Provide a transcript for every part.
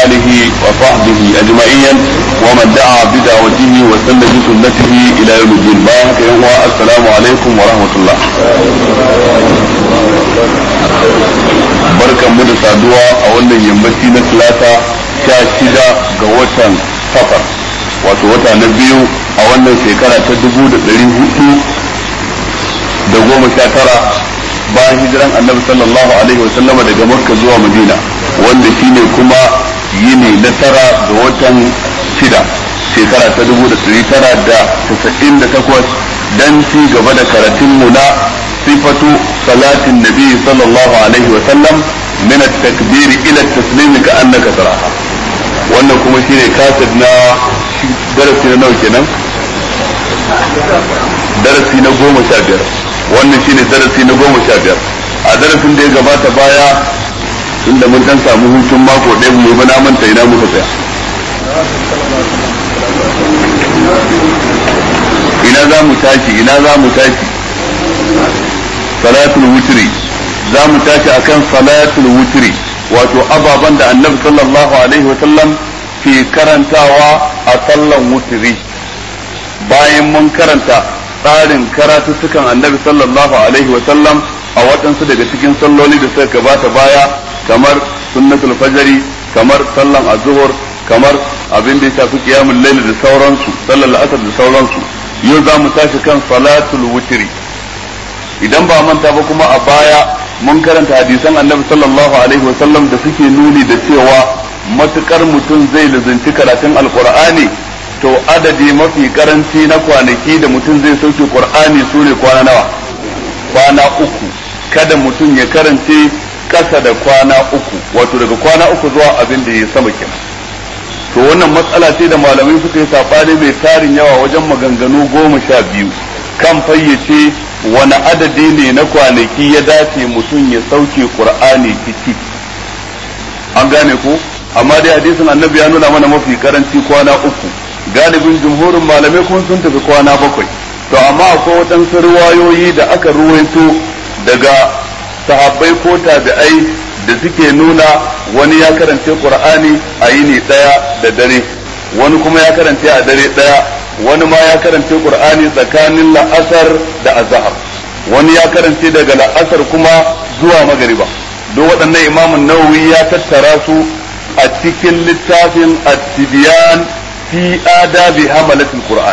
آله وصحبه أجمعين ومن دعا بدعوته وسن بسنته إلى يوم الدين بارك السلام عليكم ورحمة الله barkan mu da saduwa a wannan yammaci na talata sha shida ga watan safar wato wata na biyu a wannan shekara ta dubu da ɗari hudu da goma sha tara bayan hijiran annabi sallallahu alaihi wa sallama daga makka zuwa madina wanda shine kuma yini na tara ga watan shida shekara ta dubu da ɗari tara da tasa'in da takwas dan ci gaba da karatun mu na sifatu salatin nabi sallallahu alaihi wa sallam min at-takbir ila at-taslim ka annaka taraha wannan kuma shine kasid na darasi na nawa kenan darasi na goma sha biyar wannan shine darasi na goma sha biyar a darasin da ya gabata baya inda mun dan samu hutun mako ɗaya mu ba na manta ina muka tsaya ina za mu tashi ina za mu tashi salatul wutri za mu tashi akan salatul wutri wato ababan da annabi sallallahu alaihi wasallam ke karantawa a sallan wutri bayan mun karanta tsarin karatuttukan annabi sallallahu alaihi wasallam a waɗansu daga cikin salloli da suka gabata baya kamar sunnatul fajri kamar sallan azhur kamar abin da ya shafi qiyamul layl da sauransu sallar asar da sauransu yau za mu tashi kan salatul wutri idan ba manta ba kuma a baya mun karanta hadisan annabi sallallahu alaihi wasallam da suke nuni da cewa matukar mutum zai lazanci karatun alqur'ani to adadi mafi karanci na kwanaki da mutum zai sauke qur'ani su ne kwana nawa kwana uku kada mutum ya karance kasa da kwana uku wato daga kwana uku zuwa abin da ya sama kenan to wannan matsala ce da malamai suka yi sabani mai tarin yawa wajen maganganu goma sha biyu kan fayyace wani adadi ne na kwanaki ya dace mutum ya sauke qur'ani ciki an gane ko amma dai hadisin annabi ya nuna mana mafi karanci kwana uku galibin jumhurin malamai kun sun tafi kwana bakwai to amma akwai waɗansu ruwayoyi da aka ruwaito daga sahabbai ko tabi'ai da suke nuna wani ya karance qur'ani a yini ɗaya da dare wani kuma ya karance a dare ɗaya wani ma ya karance qur'ani tsakanin la'asar da azhar wani ya karance daga la'asar kuma zuwa magariba duk waɗannan imamun nawawi ya tattara su a cikin littafin at-tibyan fi adabi hamalatul qur'an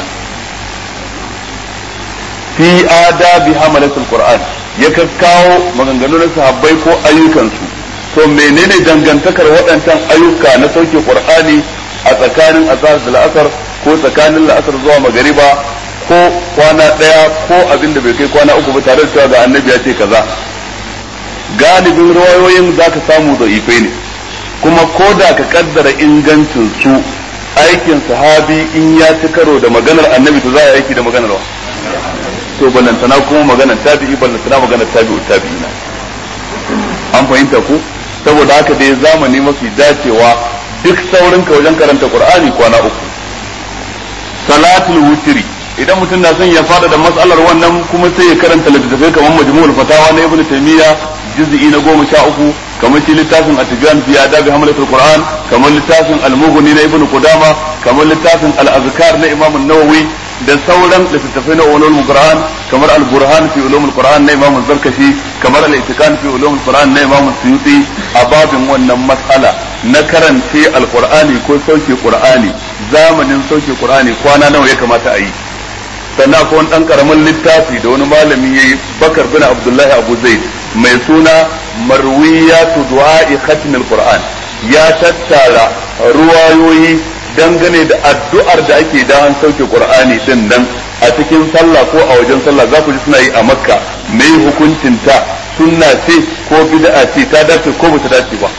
fi adabi hamalatul qur'an ya kawo maganganu na sahabbai ko ayyukansu to menene dangantakar waɗancan ayyuka na sauke qur'ani a tsakanin azhar da la'asar ko tsakanin la'asar zuwa magariba ko kwana ɗaya ko abin da bai kai kwana uku ba tare da cewa ga annabi ya ce kaza galibin rawayoyin za ka samu da ife ne kuma ko da ka kaddara ingancin su aikin sahabi in ya ci karo da maganar annabi to za a aiki da maganar wa to ballantana kuma maganar tabi'i ballantana maganar tabi'u tabi'ina an fahimta ku saboda haka dai zamani mafi dacewa duk saurin ka wajen karanta qur'ani kwana uku salatul wutri idan mutum na son ya fada da matsalar wannan kuma sai ya karanta littattafai kamar majmu'ul fatawa na ibnu taymiya juz'i na goma sha uku kamar shi littafin at-tibyan fi adabi hamlatul qur'an kamar littafin al-mughni na ibnu qudama kamar littafin al-azkar na imam an-nawawi da sauran littattafai na ulumul qur'an kamar al-burhan fi ulumul qur'an na imam az-zarkashi kamar al-itikan fi ulumul qur'an na imam suyuti a babin wannan mas'ala na karance al-qur'ani ko sauke qur'ani zamanin sauke qur'ani kwana nawa ya kamata a yi sannan akwai wani dan karamin littafi da wani malami yayi bakar bin abdullahi abu zaid mai suna marwiyatu du'a'i khatmil qur'an ya tattara ruwayoyi dangane da addu'ar da ake da an sauke qur'ani din nan a cikin sallah ko a wajen sallah za ku ji suna yi a makka me hukuncin ta sunna ce ko bid'a ce ta dace ko ba ta dace ba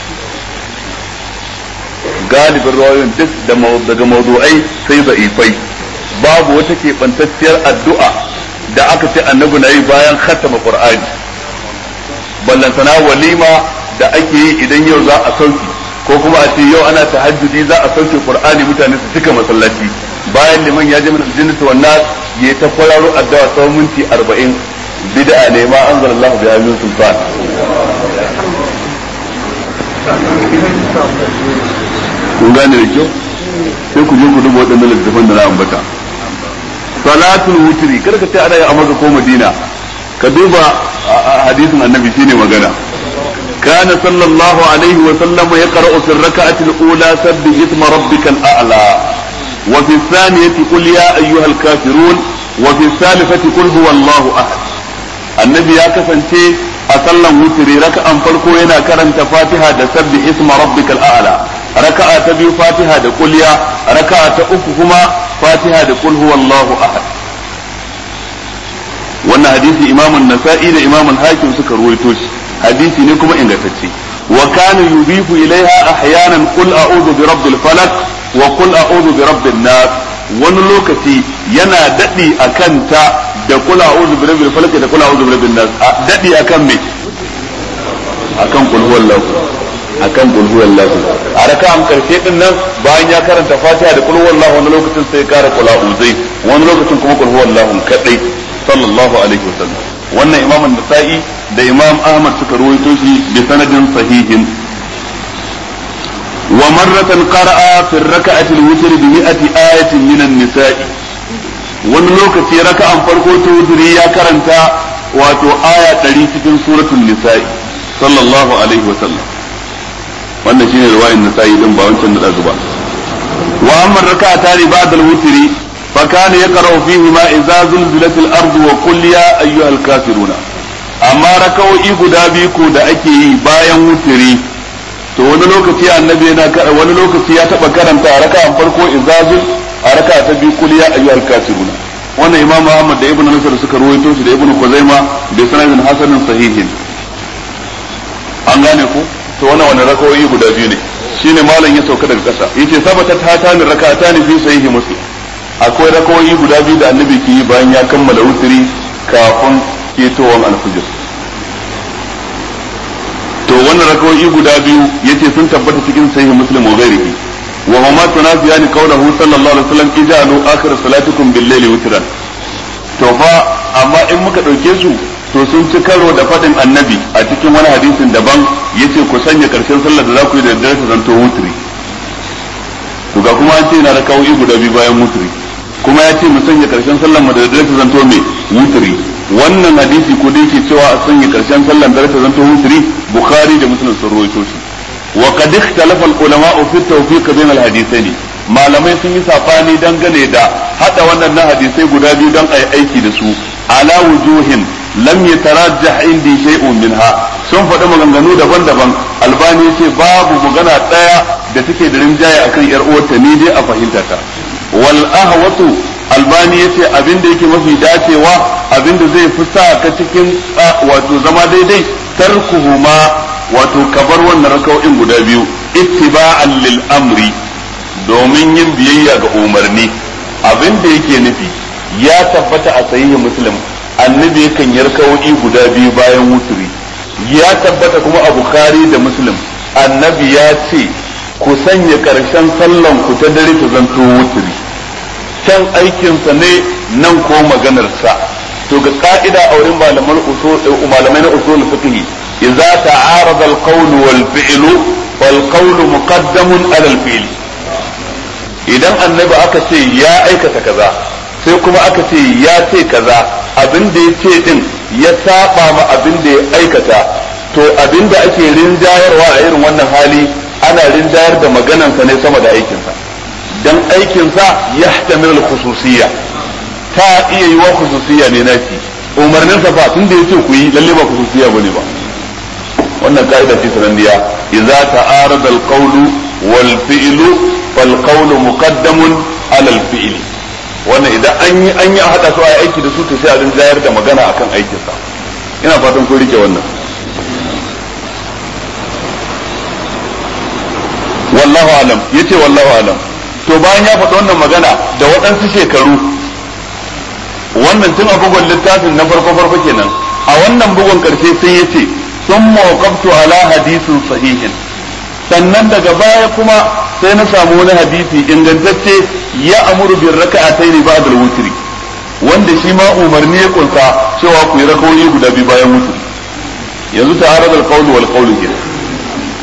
galibin ruwayoyin duk daga mawdu'ai sai da'ifai babu wata keɓantacciyar addu'a da aka ce annabi na yi bayan khatama qur'ani ballantana walima da ake yi idan yau za a sauki ko kuma a ce yau ana tahajjudi za a sauke qur'ani mutane su cika masallaci bayan liman ya je min aljannatu wan nas ya ta kwararo addu'a tsawon minti 40 bid'a ne ma anzalallahu biha min sultan kun gane da kyau sai ku je ku duba waɗannan littattafan da na ambata salatul wutri kada ka ce ana yi a maka ko madina ka duba hadisin annabi shine magana كان صلى الله عليه وسلم يقرأ في الركعة الأولى سبح اسم ربك الأعلى وفي الثانية قل يا أيها الكافرون وفي الثالثة قل هو الله أحد النبي يا كفنتي أصلا وتري ركعة فرقو هنا كرنت فاتحة سبح اسم ربك الأعلى ركعة تبي فاتحة قل يا ركعة أخهما فاتحة قل هو الله أحد wannan hadisi imamun nasa'i da imamun hakim suka ruwaito shi hadisi ne kuma ingantacce wa kana yubifu ilaiha ahyanan qul a'udhu bi rabbil falaq wa qul a'udhu bi rabbin nas wani lokaci yana dadi akan ta da qul a'udhu bi rabbil falaq da qul a'udhu bi rabbin nas dadi akan me akan qul huwallahu akan qul huwallahu a raka'an karshe din nan bayan ya karanta fatiha da qul huwallahu wani lokacin sai ya kara qul a'udhu wani lokacin kuma qul huwallahu kadai sallallahu alaihi wasallam wannan imam an-nasa'i da imam ahmad suka ruwaito shi bi sanadin sahihin wa marratan qara'a fi rak'ati al-witr bi mi'ati ayatin min an-nisa'i wani lokaci raka'an farko ta wutri ya karanta wato aya 100 cikin suratul nisa'i sallallahu alaihi wasallam wannan shine riwayar nisa'i din ba wancan da ba wa amma raka'atani ba'da al-witri فكان يقرأ فيهما إذا زلزلت الأرض وقل يا أيها الكافرون أما ركعوا إيقو دابيكو دا أكي باين وتري to wani lokaci annabi yana wani lokaci ya taba karanta a raka'an farko izazul a raka'a ta biyu kul ya ayyuhal kafiruna wannan imamu Ahmad da Ibn Nasr suka ruwaito shi da Ibn Khuzaima da sanadin hasanin sahihin an gane ku to wannan wani raka'o'i guda biyu ne shine malam ya sauka daga kasa yace sabata ta tani raka'atani fi sahihi muslim akwai rakawoyi guda biyu da annabi ke yi bayan ya kammala wuturi kafin ketowar alfijir to wannan rakawoyi guda biyu yace sun tabbata cikin sahih muslim wa ghairihi wa huma tunafiyani qawluhu sallallahu alaihi wasallam ijalu akhir salatikum bil layli witran to fa amma in muka dauke su to sun ci karo da fadin annabi a cikin wani hadisin daban yace ku sanya karshen sallar da za ku yi da daddare ta zanto wutri to ga kuma an ce yana da kawai guda biyu bayan wutri kuma ya ce mu sanya karshen sallar mu da daddare ta zanto mai wutri wannan hadisi ko da yake cewa a sanya karshen sallar da ta zanto wutri bukhari da muslim sun rawaito shi wa qad ikhtalafa al-ulama fi tawfiq bain al-hadithaini malamai sun yi safani dangane da hada wannan na hadisai guda biyu don a yi aiki da su ala wujuhin lam yatarajjah indi shay'un minha sun faɗi maganganu daban-daban albani ce babu magana ɗaya da take da rinjaye akan yar uwarta ni dai a fahimta ta wal ahwatu albani yace abin da yake mafi dacewa abin da zai fi sa ka cikin wato zama daidai tarkuhuma wato kabar wannan raka'o'in guda biyu ittiba'an lil amri domin yin biyayya ga umarni abin da yake nufi ya tabbata a sahihin muslim annabi yakan yi raka'o'i guda biyu bayan wuturi ya tabbata kuma a bukhari da muslim annabi ya ce ku sanya karshen sallan ku ta dare ta zanto wuturi can aikinsa ne nan ko maganarsa to ga ka'ida a wurin malaman usul malamai na usul fiqh idza ta'arada al-qawl wal fi'l wal qawl muqaddamun ala al-fi'l idan annabi aka ce ya aikata kaza sai kuma aka ce ya ce kaza abin da ya ce din ya saba ma abin da ya aikata to abin da ake rinjayarwa a irin wannan hali ana rinjayar da maganansa ne sama da aikinsa dan aikinsa ya tamil khususiyya ta iya yi wa khususiyya ne naci umarninsa fa tun da yace ku yi lalle ba khususiyya bane ba wannan ka'ida ce sananniya idza ta'arada al-qawlu wal fi'lu fal qawlu muqaddamun ala al-fi'li wannan idan an yi an yi a hada su a aiki da su to sai a rinjayar da magana akan aikinsa ina fatan kun rike wannan wallahu alam yace wallahu alam to bayan ya faɗi wannan magana da waɗansu shekaru wannan tun a bugun littafin na farko farko kenan a wannan bugun karshe sai yace sun mawqaftu ala hadisin sahihin sannan daga baya kuma sai na samu wani hadisi ingantacce ya amuru bin raka'ataini ba'da al-wutri wanda shi ma umarni ya kunsa cewa ku yi rakawoyi guda biyu bayan wutri yanzu ta'arad al-qawl wal qawl kenan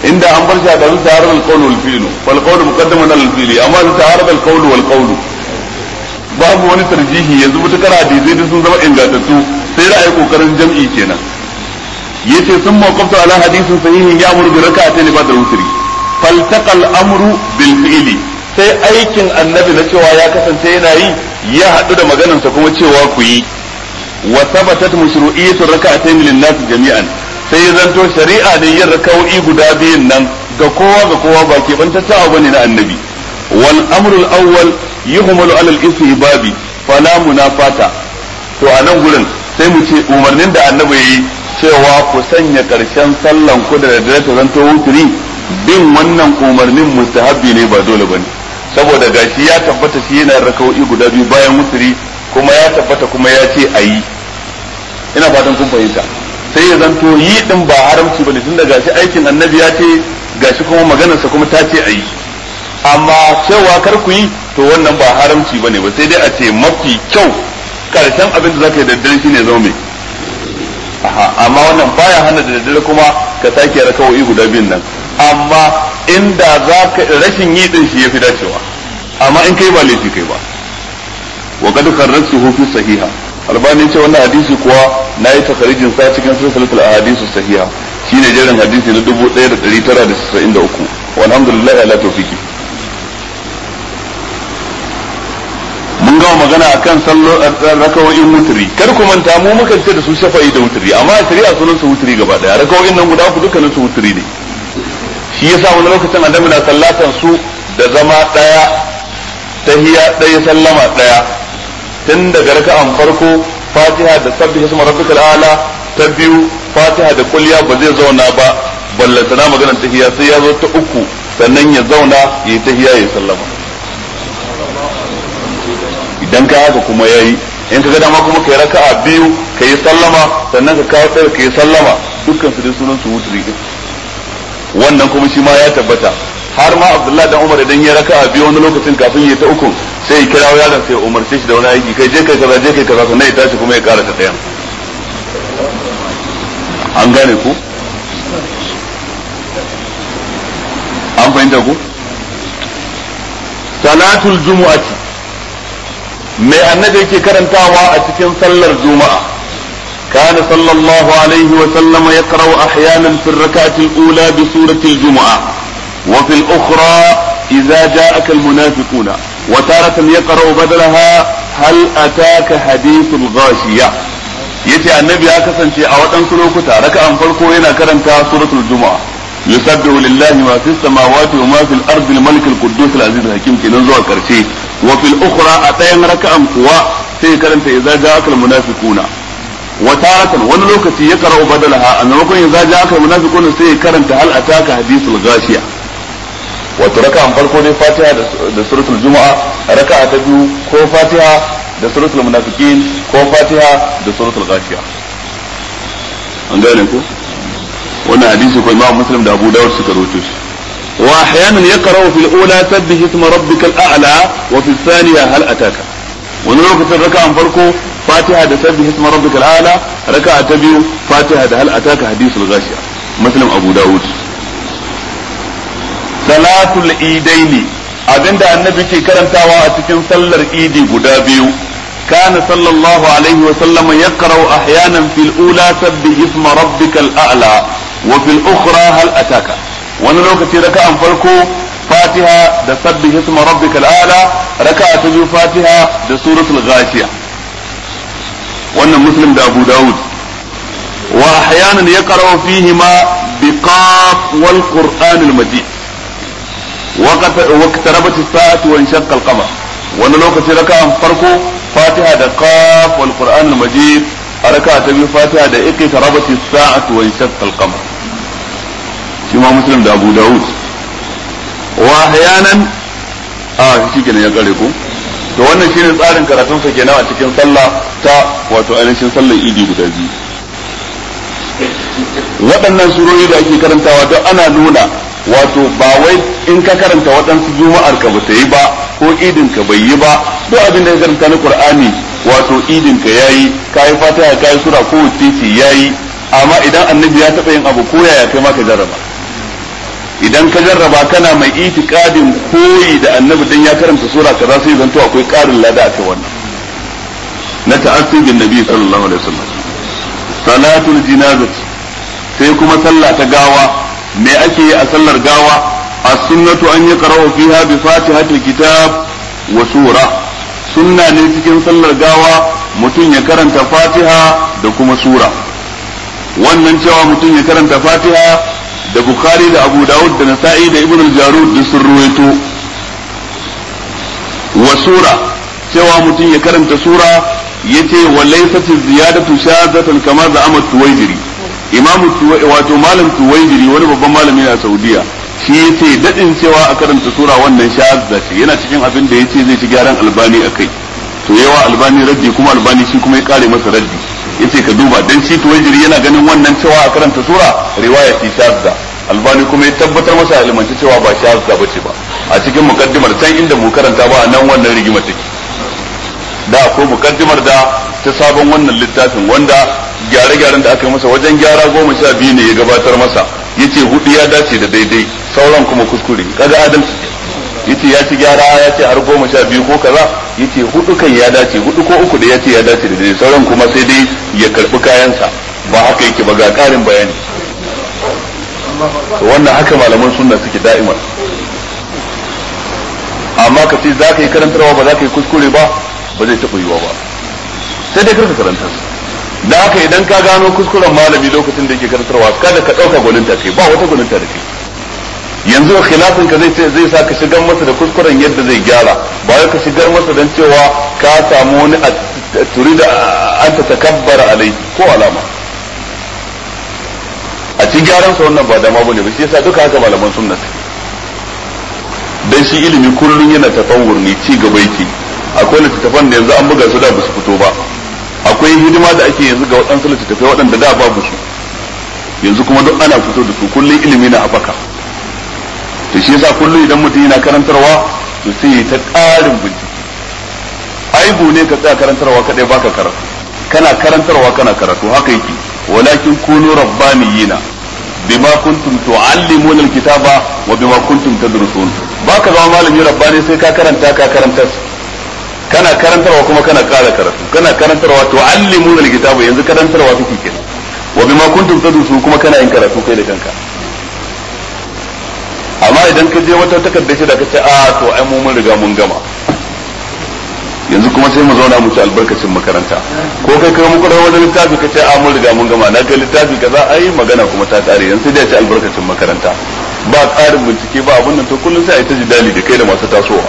inda an bar shi a ɗan ta'arar alƙawlu wal fi'lu wal qawlu muqaddaman al fi'li amma su ta'arar alƙawlu wal qawlu babu wani tarjihi yanzu mutakar hadisai da sun zama ingantattu sai da ayi kokarin jam'i kenan yace sun mawqaftu ala hadisin sahihin ya amuru bi raka'atayn ba'da wutri faltaqal amru bil fi'li sai aikin annabi na cewa ya kasance yana yi ya haɗu da maganarsa kuma cewa ku yi wa thabatat mashru'iyyatu raka'atayn lin nas jami'an sai ya zanto shari'a ne yin raka'o'i guda biyun nan ga kowa ga kowa ba ke bantaccen abu ne na annabi wal amru al awwal yuhmalu ala al istihbabi fala munafata to a nan gurin sai mu ce umarnin da annabi yayi cewa ku sanya karshen sallan ku da daddare ta zanto wuturi bin wannan umarnin mustahabbi ne ba dole bane saboda gashi ya tabbata shi yana raka'o'i guda biyu bayan wuturi kuma ya tabbata kuma ya ce ayi ina fatan kun fahimta sai ya zanto yi din ba haramci bane tunda gashi aikin annabi ya ce gashi kuma maganarsa kuma ta ce ayi amma cewa kar ku yi to wannan ba haramci bane ba sai dai a ce mafi kyau karshen abin da zaka yi daddare shine zo mai amma wannan baya hana da daddare kuma ka sake raka'o'i guda biyun nan amma inda zaka rashin yi din shi yafi dacewa amma in kai ba laifi kai ba wa qad kharrajtuhu fi sahiha albani ce wannan hadisi kuwa nayi takharijin sa cikin silsilatul ahadithu sahiha shine jerin hadisi na 1993 walhamdulillah ala tawfiki mun gama magana akan sallo rakawoyin wuturi kar ku manta mu muka ce da su shafa'i da wuturi amma a shari'a sunan su wuturi gaba daya rakawoyin nan guda uku dukkanin su wuturi ne shi yasa wani lokacin annabi na sallatan su da zama daya tahiya daya sallama daya tun daga raka'an farko fatiha da sabbi isma rabbikal ala ta biyu fatiha da kulliya ba zai zauna ba ballantana maganar tahiya sai ya zo ta uku sannan ya zauna ya yi tahiya ya sallama idan ka haka kuma yayi in ka ga dama kuma kai raka'a biyu ka yi sallama sannan ka kawo ɗaya ka yi sallama dukkan su dai sunan su wutri wannan kuma shi ma ya tabbata har ma Abdullahi dan Umar idan ya raka'a biyu wani lokacin kafin ya ta uku sai ya kira yaron sai ya umarce shi da wani aiki kai je kai kaza je kai kaza sannan ya tashi kuma ya ƙara ta ɗayan an gane ku an fahimta ku salatul jumu'ati mai annabi yake karantawa a cikin sallar juma'a كان صلى الله عليه وسلم يقرأ أحيانا في الركعة الأولى بسورة الجمعة وفي الأخرى إذا جاءك المنافقون وتارة يقرأ بدلها هل أتاك حديث الغاشية yace annabi ya kasance a waɗansu lokuta raka'an farko yana karanta suratul juma'a yusabbihu lillahi ma fis samawati wa ma fil ardi al-malik al-quddus al-aziz al-hakim kenan zuwa karshe wa fil ukhra a ɗayan raka'an kuwa sai karanta idza ja'aka al-munafiquna wa taratan wani lokaci ya karau badalaha a maimakon idza ja'aka al-munafiquna sai ya karanta hal ataka hadithul ghashiya wato raka'an farko dai fatiha da suratul juma'a raka'a ta biyu ko fatiha da suratul munafiqin ko fatiha da suratul ghashiya an gane ko wannan hadisi ko imam muslim da abu dawud suka rawaito shi wa ahyanan yaqra'u fil ula sabbih isma rabbikal a'la wa fil thaniya hal ataka wani lokacin raka'an farko fatiha da sabbih isma rabbikal a'la raka'a ta biyu fatiha da hal ataka hadisul ghashiya muslim abu dawud salatul idaini abinda annabi ke karantawa a cikin sallar idi guda biyu كان صلى الله عليه وسلم يقرأ أحيانا في الأولى سبح اسم ربك الأعلى وفي الأخرى هل أتاك ونلوك ركعة فرقو فاتحة دا سبح اسم ربك الأعلى ركعة تجو فاتحة دا سورة الغاشية وأن مسلم دا أبو داود وأحيانا يقرأ فيهما بقاف والقرآن المجيد واقتربت الساعة وانشق القمر ونلوك ركعة فرقو fatiha da qaf wal qur'an al majid haraka ta biyu fatiha da iqtarabat as-sa'atu wa inshaqqa al-qamar shi ma muslim da abu daud wa ahyanan a shi kenan ya kare ku to wannan shine tsarin karatun sa kenan a cikin sallah ta wato ainihin sallar idi guda biyu waɗannan surori da ake karantawa don ana nuna wato ba wai in ka karanta waɗansu juma'ar ka bata yi ba ko idin ka bai yi ba duk abin da ka karanta na qur'ani wato idin ka yayi kai fatiha kai sura ko wacce ce yayi amma idan annabi ya taɓa yin abu ko yaya kai ma ka jarraba idan ka jarraba kana mai itikadin koyi da annabi dan ya karanta sura kaza sai zanto akwai karin lada akai wannan na ta'assi bin nabi sallallahu alaihi wasallam salatul jinazati sai kuma sallah ta gawa me ake yi a sallar gawa as-sunnatu an yaqra'u fiha bi fatihatil kitab wa sura sunna ne cikin sallar gawa mutum ya karanta fatiha da kuma sura wannan cewa mutum ya karanta fatiha da bukhari da abu dawud da nasa'i da ibn al-jarud duk sun ruwaito wa sura cewa mutum ya karanta sura yace wa laysat ziyadatu shadatan kama da amat tuwaijiri imamu wato malam tuwaijiri wani babban malami a saudiya shi yace dadin cewa a karanta sura wannan shadda ce yana cikin abin da yace zai ci gyaran albani akai to yawa albani raddi kuma albani shi kuma ya kare masa raddi yace ka duba dan shi tuwaijiri yana ganin wannan cewa a karanta sura riwaya ce shadda albani kuma ya tabbatar masa alimanci cewa ba shadda bace ba a cikin mukaddimar can inda mu karanta ba nan wannan rigima take da akwai mukaddimar da ta sabon wannan littafin wanda gyare-gyaren da aka yi masa wajen gyara goma sha biyu ne ya gabatar masa yace hudu ya dace da daidai sauran kuma kuskure kaga adalci yace ya ci gyara ya ce har goma sha biyu ko kaza yace hudu kan ya dace hudu ko uku da ya ce ya dace da daidai sauran kuma sai dai ya karbi kayansa ba haka yake ba ga karin bayani wannan haka malaman sunna suke da'imar amma ka ce za ka yi karantarwa ba za ka yi kuskure ba ba zai taɓa yiwa ba sai dai karka karanta da haka idan ka gano kuskuren malami lokacin da yake karantarwa kada ka ɗauka gwaninta kai ba wata gwaninta da kai yanzu khilafin ka zai zai sa ka shigar masa da kuskuren yadda zai gyara ba wai ka shigar masa dan cewa ka samu wani turi da an ta takabbara alai ko alama a ci gyaran sa wannan ba dama bane ba shi yasa duka haka malaman sunna dan shi ilimi kullun yana tafawur ne ci gaba yake akwai littattafan da yanzu an buga su da ba su fito ba akwai hidima da ake yanzu ga waɗansu littattafai waɗanda da babu su yanzu kuma duk ana fito da su kullum ilimi na haɓaka to shi yasa kullum idan mutum yana karantarwa to sai ta ƙarin bincike aibu ne ka tsaya karantarwa kadai baka karatu kana karantarwa kana karatu haka yake walakin kunu rabbaniyina bima kuntum tuallimuna alkitaba wa bima kuntum tadrusun baka zama malami rabbani sai ka karanta ka karantar kana karantarwa kuma kana ƙara karatu kana karantarwa tuallimuna alkitaba yanzu karantarwa kake kenan wa bima kuntum tadrusun kuma kana yin karatu kai da kanka amma idan ka je wata takardar shi da ka ce a to ai mu mun riga mun gama yanzu kuma sai mu zauna mu ci albarkacin makaranta ko kai kai muku da wani littafi ka ce a mun riga mun gama na kai littafi kaza ai magana kuma ta kare yanzu sai dai ci albarkacin makaranta ba tsarin bincike ba abun nan to kullum sai a yi ta jidali da kai da masu tasowa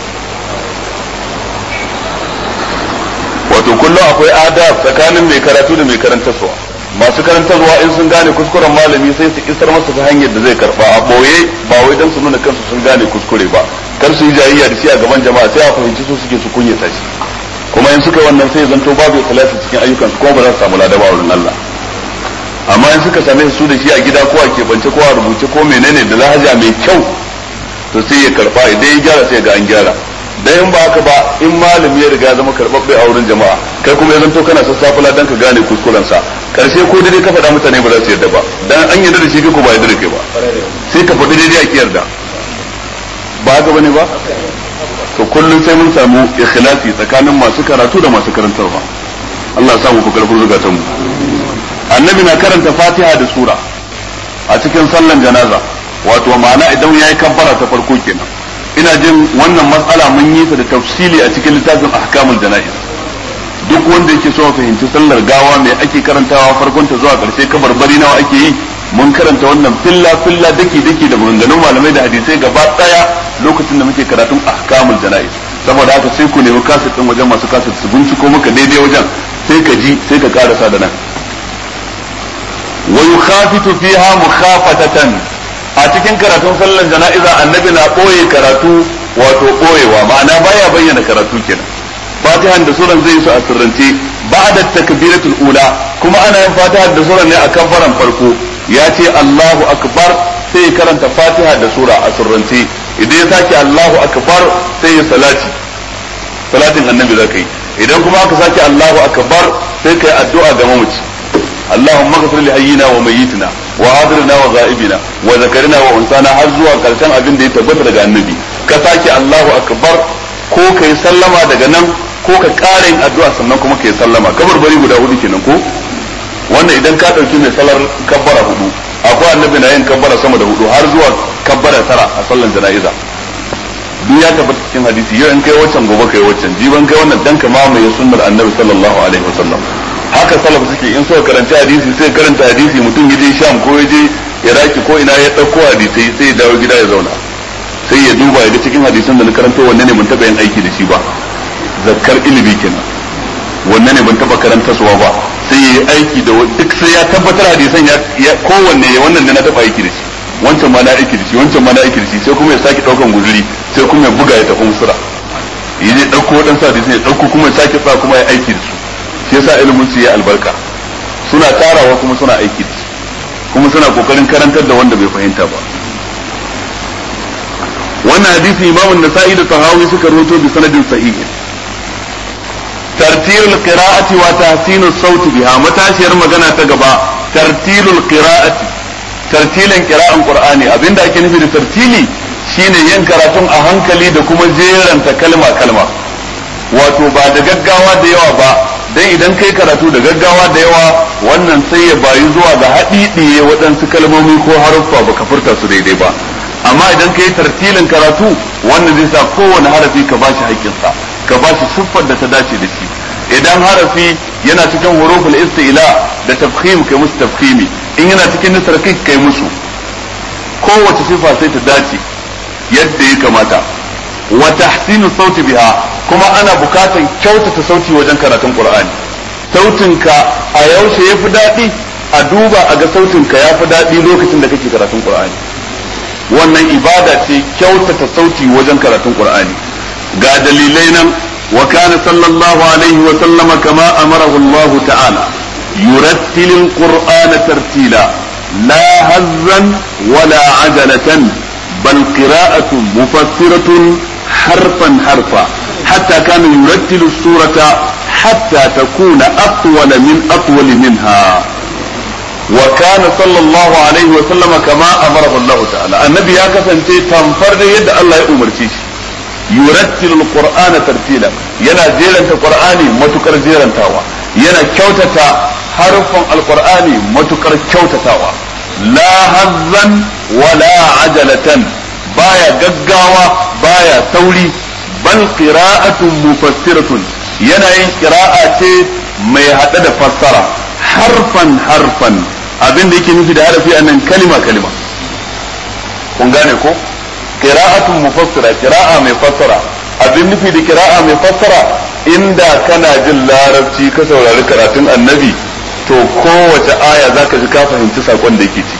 wato kullum akwai adab tsakanin mai karatu da mai karantarwa masu karantarwa in sun gane kuskuren malami sai su isar masa ta hanyar da zai karba a boye ba wai dan su nuna kansu sun gane kuskure ba kar su yi jayayya da shi a gaban jama'a sai a fahimci su suke su kunyata shi kuma in suka wannan sai zanto babu ikhlasi cikin ayyukan su kuma ba za su samu ladaba wurin Allah amma in suka same su da shi a gida ko a keɓance ko a rubuce ko menene da lahaja mai kyau to sai ya karba idan ya gyara sai ga an gyara dan in ba haka ba in malami ya riga zama karbabbe a wurin jama'a kai kuma ya zanto kana sassafula dan ka gane kuskuren sa karshe ko dai ka faɗa mutane ba za su yarda ba dan an yarda da shi kai ko ba yarda da kai ba sai ka faɗi daidai a ki yarda ba haka bane ba to kullum sai mun samu ikhlasi tsakanin masu karatu da masu karantarwa Allah ya samu ku karfin zukatan mu annabi na karanta fatiha da sura a cikin sallan janaza wato ma'ana idan yayi kabbara ta farko kenan ina jin wannan matsala mun yi ta da tafsili a cikin littafin ahkamul jana'iz duk wanda yake so fahimci sallar gawa mai ake karantawa farkon ta zuwa karshe kabarbari nawa ake yi mun karanta wannan filla filla daki daki da maganganun malamai da hadisai gaba daya lokacin da muke karatun ahkamul jana'iz saboda haka sai ku nemi kaset din wajen masu kaset su binciko maka daidai wajen sai ka ji sai ka karasa da nan wa yukhafitu fiha mukhafatatan a cikin karatun sallan jana'iza annabi na ɓoye karatu wato ɓoyewa ma'ana baya bayyana karatu kenan fatihan da suran zai su a sirrance ba'da takbiratul ula kuma ana yin fatiha da suran ne a kabbaran farko ya ce Allahu akbar sai ya karanta fatiha da sura a sirrance idan ya sake Allahu akbar sai ya salati salatin annabi zaka yi idan kuma aka sake Allahu akbar sai kai addu'a ga mamaci اللهم اغفر لحينا وميتنا wa hadirna wa ghaibina wa zakarina wa unsana har zuwa karshen abin da ya tabbata daga annabi ka sake Allahu akbar ko kai sallama daga nan ko ka ƙara yin addu'a sannan kuma kai sallama kabar bari guda hudu kenan ko wannan idan ka dauki mai salar kabbara hudu akwai annabi na yin kabbara sama da hudu har zuwa kabbara tara a sallan jana'iza duk ya tabbata cikin hadisi yau in kai waccan gobe kai waccan jiban kai wannan dan ka mamaye sunnar annabi sallallahu alaihi wasallam haka salaf suke in suka karanta hadisi sai karanta hadisi mutum ya je sham ko ya je iraki ko ina ya dauko hadisi sai ya dawo gida ya zauna sai ya duba ya ga cikin hadisan da na karanto wanne ne mun taba yin aiki da shi ba zakkar ilimi kenan wanne ne ban taba karanta suwa ba sai ya yi aiki da duk sai ya tabbatar hadisan ya kowanne ya wannan da na taba aiki da shi wancan ma na aiki da shi wancan ma na aiki da shi sai kuma ya sake daukan guzuri sai kuma ya buga ya tafi musura ya je dauko wadansu hadisan ya dauko kuma ya sake sa kuma ya aiki da su shi yasa ilimin su ya albarka suna tarawa kuma suna aiki da shi kuma suna kokarin karantar da wanda bai fahimta ba wannan hadisi imamun nasa'i da tahawi suka rawaito bi sanadin sahihin ترتيل القراءة وتحسين الصوت بها متاشر مغنى تقبا ترتيل القراءة ترتيل قراءة القرآن أبين دا كنفي دا ترتيلي shine yin karatun a hankali da kuma jeranta kalma kalma wato ba da gaggawa da yawa ba dan idan kai karatu da gaggawa da yawa wannan sai ya bayi zuwa ga haɗiɗiye waɗansu kalmomi ko haruffa ba ka furta su daidai ba amma idan kai tartilin karatu wannan zai sa kowane harafi ka bashi haƙƙinsa ka ba shi siffar da ta dace da shi idan harafi yana cikin huruful istila da tafkhim kai musu tafkhimi in yana cikin nisarkik kai musu kowace siffa sai ta dace yadda ya kamata wa tahsinu sauti biha kuma ana bukatan kyautata sauti wajen karatun qur'ani sautinka a yaushe yafi daɗi a duba a ga sautinka yafi daɗi lokacin da kake karatun qur'ani wannan ibada ce kyautata sauti wajen karatun qur'ani ga dalilai nan wa kana sallallahu alaihi wa sallama kama amarahu Allah ta'ala yurattilul qur'ana tartila la hazzan wala ajalatan bal qira'atun mufassiratun harfan harfa hatta kana yurattilu surata hatta takuna atwala min atwal minha وكان صلى الله عليه وسلم كما امره الله تعالى النبي ya kasance tamfar da yadda Allah ya umarce shi yurattilu alqur'ana tartila yana jeranta qur'ani matukar jerantawa yana kyautata harfan alqur'ani matukar kyautatawa la hazzan wala ajalatan baya gaggawa baya sauri bal qira'atun mufassiratun yana yin qira'a ce mai hada da fassara harfan harfan abin da yake nufi da harafi anan kalima kalima kun gane ko qira'atun mufassira qira'a mai fassara abin nufi da qira'a mai fassara inda kana jin larabci ka saurari karatun annabi to kowace aya zaka ji ka fahimci sakon da yake ci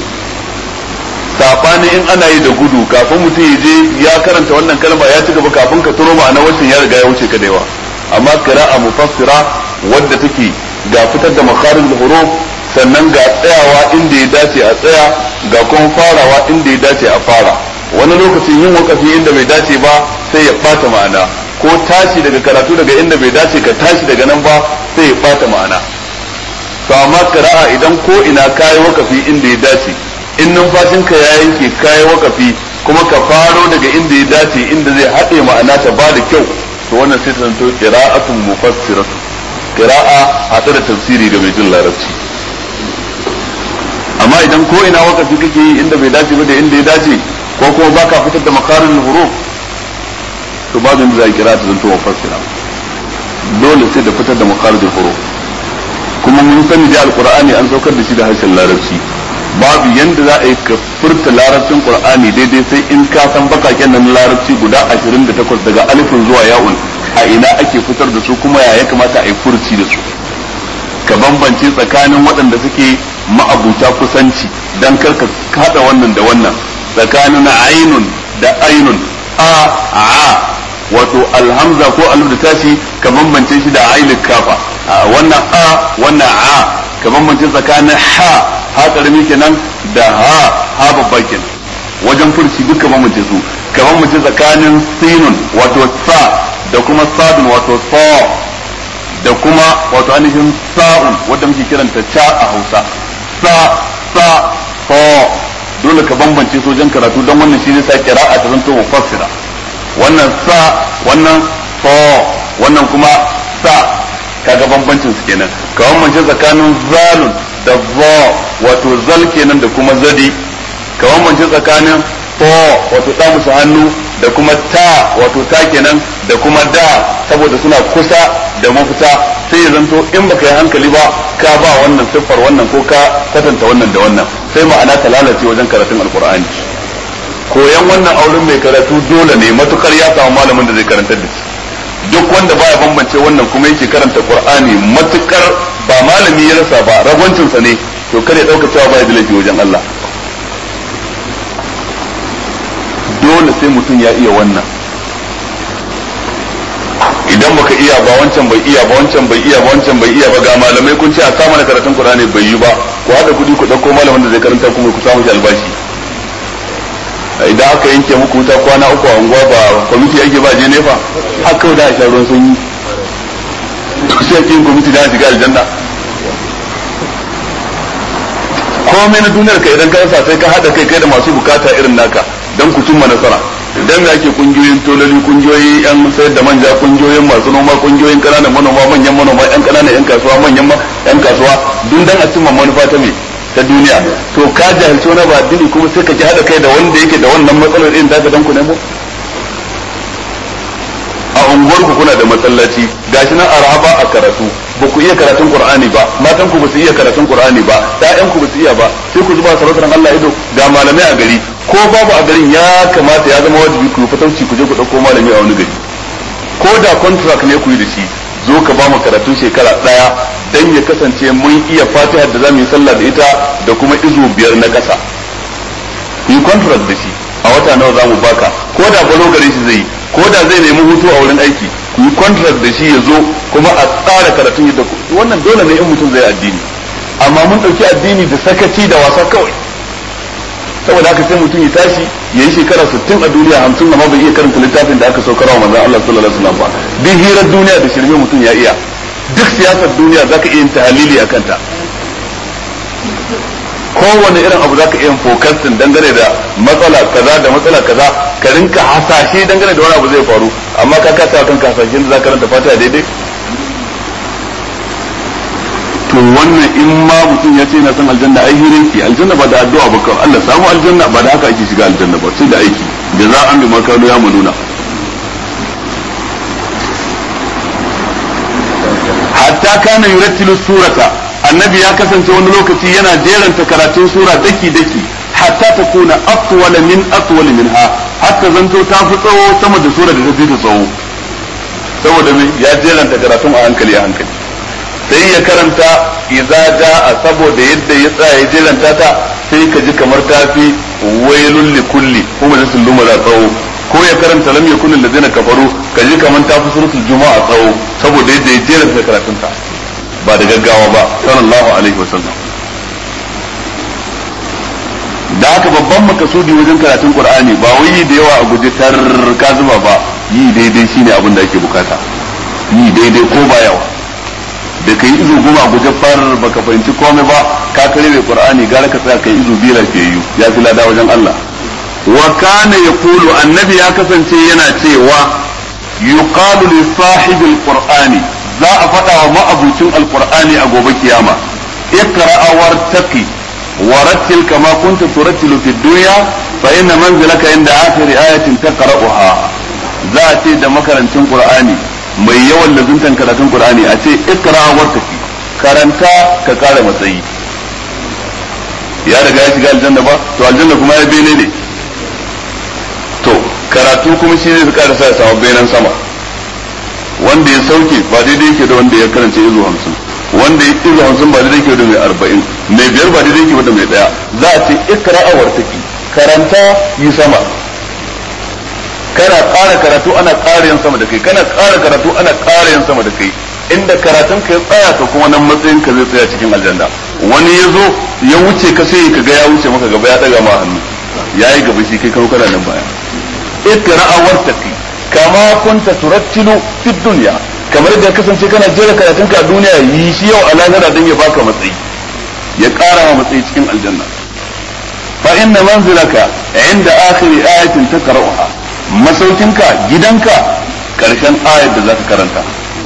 sabani in ana yi da gudu kafin mutum ya je ya karanta wannan kalma ya ci gaba kafin ka turo ma'ana wancan ya riga ya wuce ka da yawa amma qira'a mufassira wadda take ga fitar da makarin huruf sannan ga tsayawa inda ya dace a tsaya ga kuma farawa inda ya dace a fara wani lokacin yin wakafi inda bai dace ba sai ya bata ma'ana ko tashi daga karatu daga inda bai dace ka tashi daga nan ba sai ya bata ma'ana to amma qira'a idan ko ina kayi wakafi inda ya dace in numfashinka ya yanke kayi wakafi kuma ka faro daga inda ya dace inda zai haɗe ma'ana ta ba da kyau to wannan sai ta zanto qira'atun mufassiratu qira'a haɗe da tafsiri ga mai jin larabci amma idan ko ina wakafi kake yi inda bai dace ba da inda ya dace ko kuma baka fitar da makarin huruf to babu inda za kira ta zanto mufassira dole sai da fitar da makarin huruf kuma mun sani da alqur'ani an saukar da shi da harshen larabci babu yanda za a yi ka furta larabcin qur'ani daidai sai in ka san bakaken nan larabci guda 28 daga alifin zuwa ya'un a ina ake fitar da su kuma ya kamata a yi furci da su ka bambance tsakanin waɗanda suke ma'abuta kusanci dan karka haɗa wannan da wannan tsakanin ainun da ainun a a wato alhamza ko alif da tashi ka bambance shi da ainul kafa wannan a wannan a ka bambance tsakanin ha ha karami kenan da ha ha babba kenan wajen furci duka bambance su ka bambance tsakanin sinun wato sa da kuma sadun wato sa da kuma wato ainihin sa'un wadda muke kiranta ca a hausa sa sa fa dole ka bambance su wajen karatu don wannan shi ne sa qira'a ta zanto mufassira wannan sa wannan fa wannan kuma sa kaga bambancin su kenan ka bambance tsakanin zalun da za wato zal kenan da kuma zadi ka bambance tsakanin fa wato da musu hannu da kuma ta wato ta kenan da kuma da saboda suna kusa da mafita sai ya zanto in baka yi hankali ba ka ba wannan siffar wannan ko ka kwatanta wannan da wannan sai ma'ana ta lalace wajen karatun alkur'ani koyan wannan auren mai karatu dole ne matukar ya samu malamin da zai karantar da shi duk wanda baya bambance wannan kuma yake karanta qur'ani matukar ba malami ya rasa ba ragwancinsa ne to kare dauka cewa baya da laifi wajen Allah dole sai mutum ya iya wannan idan baka iya ba wancan bai iya ba wancan bai iya ba wancan bai iya ba ga malamai kun ce a sa mana karatun Qur'ani bai yi ba ku hada kudi ku dauko malamin da zai karanta kuma ku samu shi albashi idan aka yanke muku wuta kwana uku a unguwa ba kwamiti yake ba je nefa haka da a sha ruwan sanyi to sai kin kwamiti da shiga aljanna komai na duniyar ka idan ka rasa sai ka hada kai kai da masu bukata irin naka dan ku cimma nasara idan me ake kungiyoyin tololi kungiyoyi yan sayar da manja kungiyoyin masu noma kungiyoyin kananan manoma manyan manoma yan kananan yan kasuwa manyan yan kasuwa dun dan a cimma manufa ta me ta duniya to ka jahilci wani ba addini kuma sai ka ki hada kai da wanda yake da wannan matsalar irin da dan ku nemo a unguwar ku kuna da masallaci gashi nan araba a karatu ba ku iya karatun qur'ani ba matan ku ba su iya karatun qur'ani ba ƴaƴan ku ba su iya ba sai ku zuba sarautar Allah ido ga malamai a gari ko babu a garin ya kamata ya zama wajibi ku fatauci ku je ku dauko malami a wani gari ko da contract ne ku yi da shi zo ka ba mu karatun shekara daya dan ya kasance mun iya fatiha da zamu yi sallah da ita da kuma izu biyar na kasa ku yi contract da shi a wata nawa zamu baka ko da balo gare shi zai ko da zai nemi hutu a wurin aiki ku yi contract da shi ya zo kuma a tsara karatun yadda ku wannan dole ne in mutum zai addini amma mun dauki addini da sakaci da wasa kawai saboda haka sai mutum ya tashi ya yi shekara 60 a duniya 50 amma bai iya karanta littafin da aka saukar wa manzon Allah sallallahu alaihi wasallam ba duk hirar duniya da shirme mutum ya iya duk siyasar duniya zaka iya yin tahalili akan ta kowane irin abu zaka iya fokasin dangane da matsala kaza da matsala kaza ka rinka hasashe dangane da wani abu zai faru amma ka kasa kan hasashen da zaka ranta fata daidai to wannan in ma mutum ya ce na san aljanna ai hirin ki aljanna ba da addu'a ba kawai Allah samu aljanna ba da haka ake shiga aljanna ba sai da aiki da za an bi makano ya manuna hatta kana yurattilu surata annabi ya kasance wani lokaci yana jeranta karatun sura daki daki hatta ta kuna atwala min atwala minha hatta zanto ta fi tsawo sama da sura da ta fi ta tsawo saboda me ya jeranta karatun a hankali a hankali sai ya karanta idza jaa saboda yadda ya tsaya ya jeranta ta sai ka ji kamar ta fi wailul likulli kuma da sun lumara tsawo ko ya karanta lam yakun allazina kafaru ka ji kamar ta fi suratul juma'a tsawo saboda yadda ya jeranta karatun ta ba da gaggawa ba sallallahu alaihi wasallam da haka babban makasudi wajen karatun qur'ani ba wai yi da yawa a guje tar ka zuba ba yi daidai shine abin da ake bukata yi daidai ko ba yawa da kai izu goma a guje far baka fahimci komai ba ka kare mai qur'ani gara ka tsaya kai izu biyu lafiyayyu ya fi lada wajen Allah wa kana yaqulu annabi ya kasance yana cewa yuqalu li sahibil qur'ani za a faɗa wa ma'abucin alqur'ani a gobe kiyama iqra wartaqi ورتل كما كنت ترتل في الدنيا فإن منزلك عند آخر آية تقرأها ذاتي da makarancin Qur'ani mai yawan lazuntan karatun Qur'ani a ce ikra wartaki karanta ka kara matsayi ya riga ya shiga aljanna ba to aljanna kuma ya bene ne to karatu kuma shi ne kara sa ya samu benen sama wanda ya sauke ba daidai yake da wanda ya karance izu hamsin wanda ya izu hamsin ba daidai yake da mai arba'in mai biyar ba daidai yake da mai daya za a ce ikra a wartaki karanta yi sama kana ƙara karatu ana ƙara yin sama da kai kana ƙara karatu ana ƙara yin sama da kai inda karatun ka ya tsaya to kuma nan matsayin ka zai tsaya cikin aljanna wani ya zo ya wuce ka sai ka ga ya wuce maka gaba ya daga ma hannu ya yi gaba shi kai karo kana nan baya ikra a wartaki kama kunta turattilu fi dunya kamar da kasance kana jera karatun ka a duniya yi shi yau a lahira don ya baka matsayi ya ƙara ma matsayi cikin aljanna fa inna manzilaka inda akhiri ayatin taqra'uha masaukinka gidanka karshen ayar da zaka karanta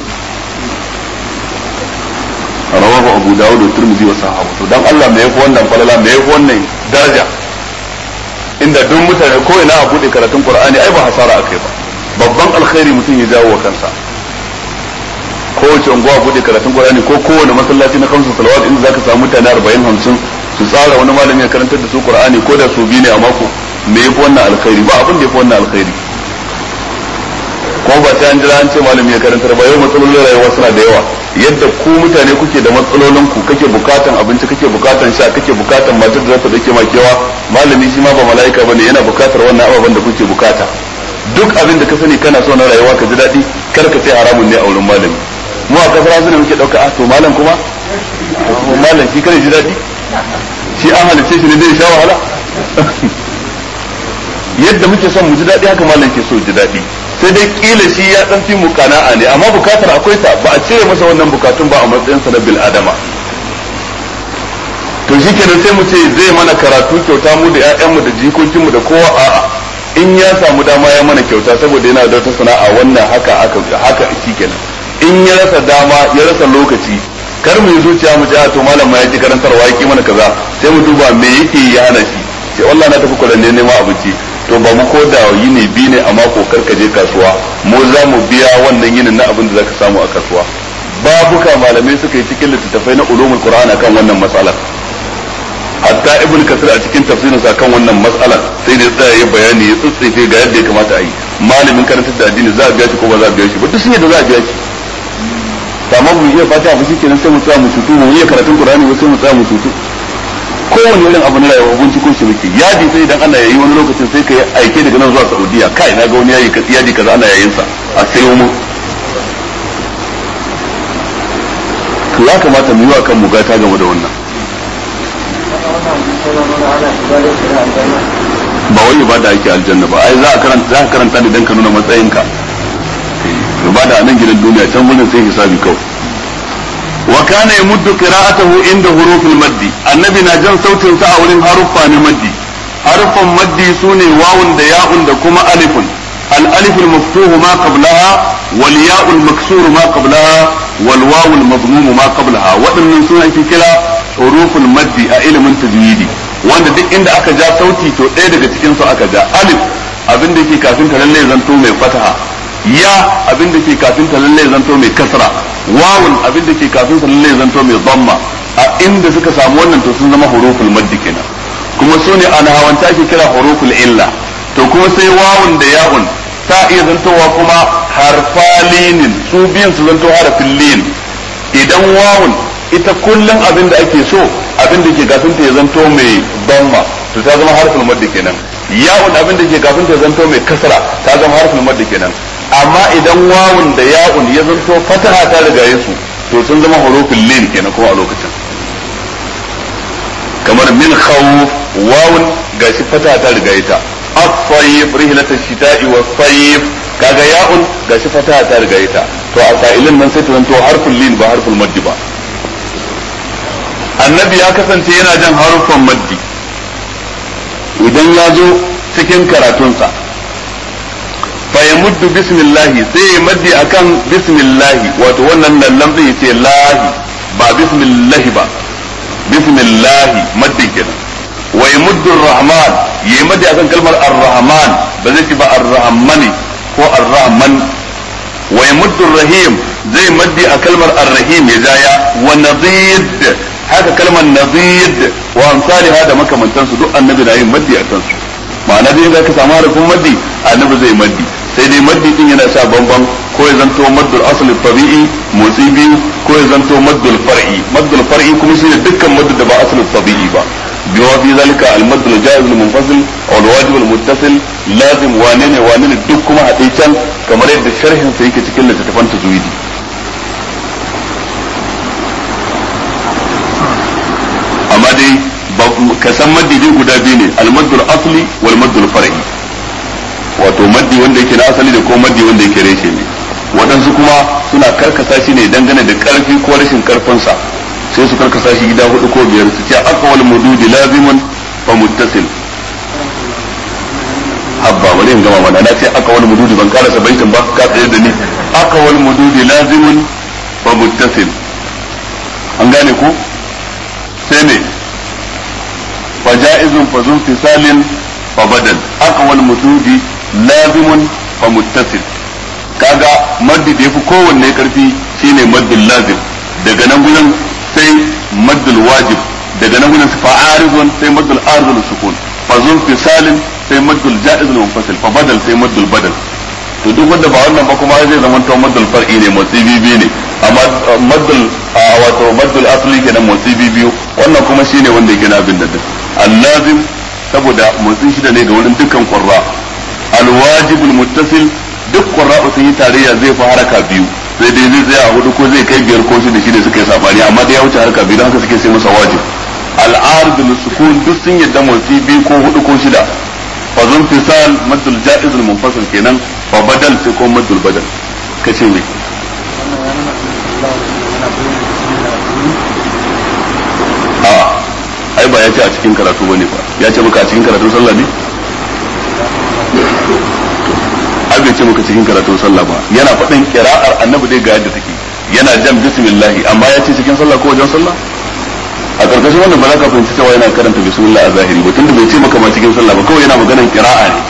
rawahu abu dawud da turmizi wa sahabu to dan Allah me yafi wannan falala me yafi wannan daraja inda duk mutane ko ina a bude karatun qur'ani ai ba hasara akai ba babban alkhairi mutum ya jawo wa kansa kowace unguwa bude karatun qur'ani ko kowane masallaci na kamsu salawat inda zaka samu mutane 40 50 su tsara wani malami ya karantar da su qur'ani ko da su biyu ne a mako me yafi wannan alkhairi ba abin da yafi wannan alkhairi ko ba sai an jira an ce malami ya karantar ba yau matsalolin rayuwa suna da yawa yadda ku mutane kuke da matsalolin ku kake bukatan abinci kake bukatan sha kake bukatan matar da za ta dake makewa malami shi ma ba mala'ika bane yana bukatar wannan ababen da kuke bukata duk abin da ka sani kana so na rayuwa ka ji daɗi kar ka ce haramun ne a wurin malami mu a kasar hausa ne muke ɗauka a to malam kuma malam shi kare ji daɗi shi an halice shi ne zai sha wahala yadda muke son mu ji daɗi haka malam ke so ji daɗi sai dai kila shi ya dan fi mu kana'a ne amma bukatar akwai ta ba a cire masa wannan bukatun ba a matsayin sa na bil adama to shikenan sai mu ce zai mana karatu kyauta mu da ƴaƴanmu da jikokinmu da kowa a'a in ya samu dama ya mana kyauta saboda yana da wata sana'a wannan haka aka haka shikenan in ya rasa dama ya rasa lokaci kar mu yi zuciya mu ji to malam ma ya ki karantarwa ya ki mana kaza sai mu duba me yake ya hana shi sai wallahi na tafi kullun ne neman abinci to ba mu ko da yini biyu ne a mako karka je kasuwa mu za mu biya wannan yinin na abin da zaka samu a kasuwa babuka malamai suka yi cikin littattafai na ulumul qur'an akan wannan matsalar hatta ibn kasir a cikin tafsirin sa kan wannan matsalar sai da tsaya ya bayani ya tsitsefe ga yadda ya kamata a yi malamin karantar da addini za a biya shi ko ba za a biya shi ba duk sun yadda za a biya shi amma mu iya fata ba shi kenan sai mu tsaya mu tutu mu iya karatun qur'ani ba sai mu tsaya mu tutu kowane irin abu na rayuwa binciko shi muke yadi sai idan ana yayi wani lokacin sai ka aike daga nan zuwa Saudiya kai na ga wani yayi yadi kaza ana yayin sa a sayo mu to ya kamata mu yi wa kan mu gata game da wannan ba wai ibada ake aljanna ba ai za a karanta za ka karanta ne dan ka nuna matsayinka ibada a nan gidan duniya can gurin sai hisabi kawai وكان يمد قراءته عند حروف المد النبي نجان صوتين سا wurin haruffa ne maddi haruffan maddi sune wawun da ya'un da kuma alifun الألف المفتوح ما قبلها والياء المكسور ما قبلها والواو المضموم ما قبلها waɗannan suna ake kira huruful maddi a ilimin tajwidi wanda duk inda aka ja sauti to ɗaya daga cikin su aka ja alif abin da ke kafin ta lalle zanto mai fataha ya abin da ke kafin ta lalle zanto mai kasra wawun abin da ke kafin sa lalle zanto mai dhamma a inda suka samu wannan to sun zama huruful maddi kenan kuma su ne ana hawanta ake kira huruful illa to kuma sai wawun da ya'un ta iya zantowa kuma harfalinin su biyan su zanto harafin lin idan wawun ita kullum abin da ake so abin da ke kafin ta ya zanto mai dhamma to ta zama harful maddi kenan ya'un abin da ke kafin ta zanto mai kasra ta zama harful maddi kenan amma idan wawun da ya'un ya zanto fataha ta riga su to sun zama hurufin lin kenan kuma a lokacin kamar min khawf wawun gashi fataha ta riga ita as-sayf rihlatu shita'i was-sayf kaga ya'un gashi fataha ta riga ita to a sa'ilin nan sai ta zanto harfin lin ba harfin maddi ba annabi ya kasance yana jan harufan maddi idan ya zo cikin karatunsa fayamuddu bismillahi sai ya maddi akan bismillahi wato wannan lallan zai ce lahi ba bismillahi ba bismillahi maddi kenan wa yamuddu rahman ya maddi akan kalmar ar-rahman ba zai ce ba ar-rahmani ko ar-rahman wa yamuddu rahim zai maddi a kalmar ar-rahim ya jaya wa nadid haka kalmar nadid wa amsalha da makamantansu duk annabi na yin maddi a kansu ma'ana dai za ka samu harafin maddi annabi zai maddi sai dai maddi din yana sha bamban ko ya zanto maddul asli tabi'i motsi biyu ko ya zanto maddul far'i maddul far'i kuma shine dukkan maddu da ba asli tabi'i ba biwa fi zalika al maddul jaiz al munfasil aw al wajib al muttasil lazim wane ne wane ne duk kuma haɗe can kamar yadda sharhin sa yake cikin littattafan tajwidi amma dai ka san maddi dai guda biyu ne al maddul asli wal maddul far'i wato maddi wanda yake na asali da ko maddi wanda yake reshe ne waɗansu kuma suna karkasa shi ne dangane da ƙarfi ko rashin ƙarfinsa sai su karkasa shi gida hudu ko biyar su ce aqwal mududi lazimun fa muttasil habba bari in gama mana na ce aqwal mududi ban karasa baitin ba ka tsaye da ni aqwal mududi lazimun fa muttasil an gane ko sai ne fa ja'izun fa zum fisalin fa badal aqwal mududi lazimun fa muttasil kaga maddi da yafi kowanne karfi shine maddul lazim daga nan gurin sai maddul wajib daga nan gurin fa'arizun sai maddul arzul sukun fa zum fisalin sai maddul ja'iz al munfasil fa badal sai maddul badal to duk wanda ba wannan ba kuma zai zama to maddul far'i ne motsi bibi ne amma maddul wato maddul asli kenan motsi biyu wannan kuma shine wanda yake na abin da al-lazim saboda motsin shida ne ga wurin dukkan qurra al-wajibul muttasil duk qurra sun yi tarayya zai fi haraka biyu sai dai zai tsaya a hudu ko zai kai biyar ko shida shine suka yi sabani amma da ya wuce haraka biyu don haka suke sai masa wajib al-ardul sukun duk sun yadda motsi biyu ko hudu ko shida fa zun fisal maddul jaiz al munfasil kenan fa badal sai ko maddul badal kace me a ai ba ya ce a cikin karatu bane ba ya ce maka a cikin karatun sallah ne ai bai ce maka cikin karatun sallah ba yana faɗin kira'ar annabi dai ga yadda take yana jan bismillah amma ya ce cikin sallah ko wajen sallah a karkashin wannan ba za ka fahimci cewa yana karanta bismillah a zahiri ba tunda bai ce maka ma cikin sallah ba kawai yana maganar kira'a ne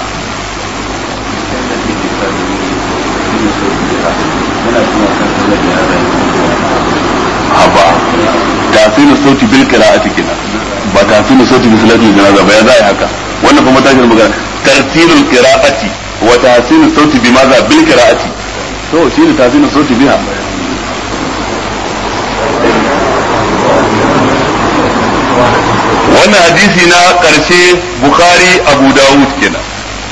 haba tasirin sauti bil qira'ati kenan ba tasirin sauti bi salatul janaza ba ya zai haka wannan kuma tashin magana tartilul qira'ati wa tasirin sauti bi maza bil qira'ati to shine tasirin sauti biha wannan hadisi na karshe bukhari abu dawud kenan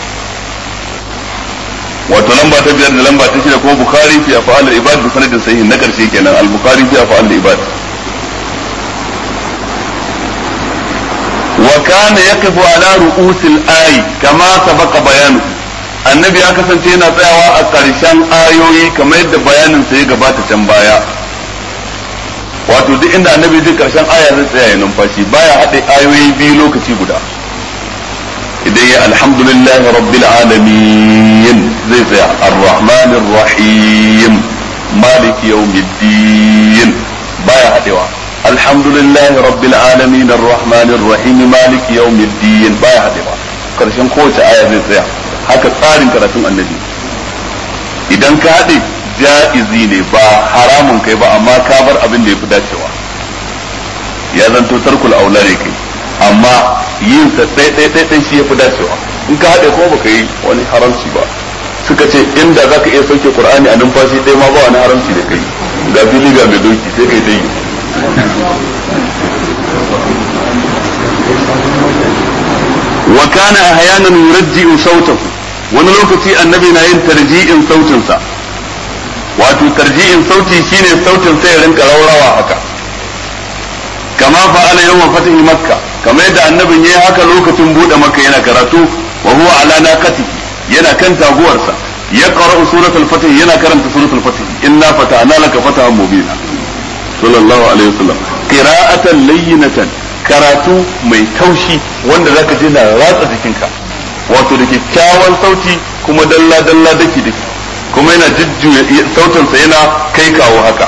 wato lamba ta biyar da lamba ta shida kuma bukhari fi af'al al-ibad bi sanadin sahih na karshe kenan al-bukhari fi af'al al-ibad wa kana yaqifu ala ru'us al-ay kama sabaqa bayanu annabi ya kasance yana tsayawa a karshen ayoyi kamar yadda bayanin sa ya gabata can baya wato duk inda annabi zai karshen aya zai tsaya ya numfashi baya haɗe ayoyi biyu lokaci guda idan ya alhamdulillahi rabbil alamin zai tsaya arrahmanir rahim maliki yawmiddin baya haɗewa alhamdulillahi rabbil alamin arrahmanir rahim maliki yawmiddin baya haɗewa karshen kowace aya zai tsaya haka tsarin karatun annabi idan ka haɗe ja'izi ne ba haramun kai ba amma ka bar abin da ya fi dacewa ya zanto tarkul aula ne kai amma yin sa ɗai ɗai ɗai ɗai shi ya fi dacewa in ka haɗe ko baka yi wani haramci ba suka ce inda zaka iya sauke qur'ani a numfashi ɗaya ma ba wani haramci da kai ga fili ga mai doki sai kai ta yi wa kana ahyanan yurji'u sautahu wani lokaci annabi na yin tarji'in sautinsa wato tarji'in sauti shine sautin sai ya rinka raurawa haka kama fa'ala yawan fatihi makka kamar yadda annabin yayi haka lokacin bude makka yana karatu wa huwa ala naqati yana kan taguwarsa ya qara'u suratul fatih yana karanta suratul fatih inna fata'na laka fatahan mubina sallallahu alaihi wasallam qira'atan layyinatan karatu mai taushi wanda zaka ji na ratsa jikinka wato da kyakkyawan sauti kuma dalla dalla daki daki kuma yana jujjuya sautinsa yana kai kawo haka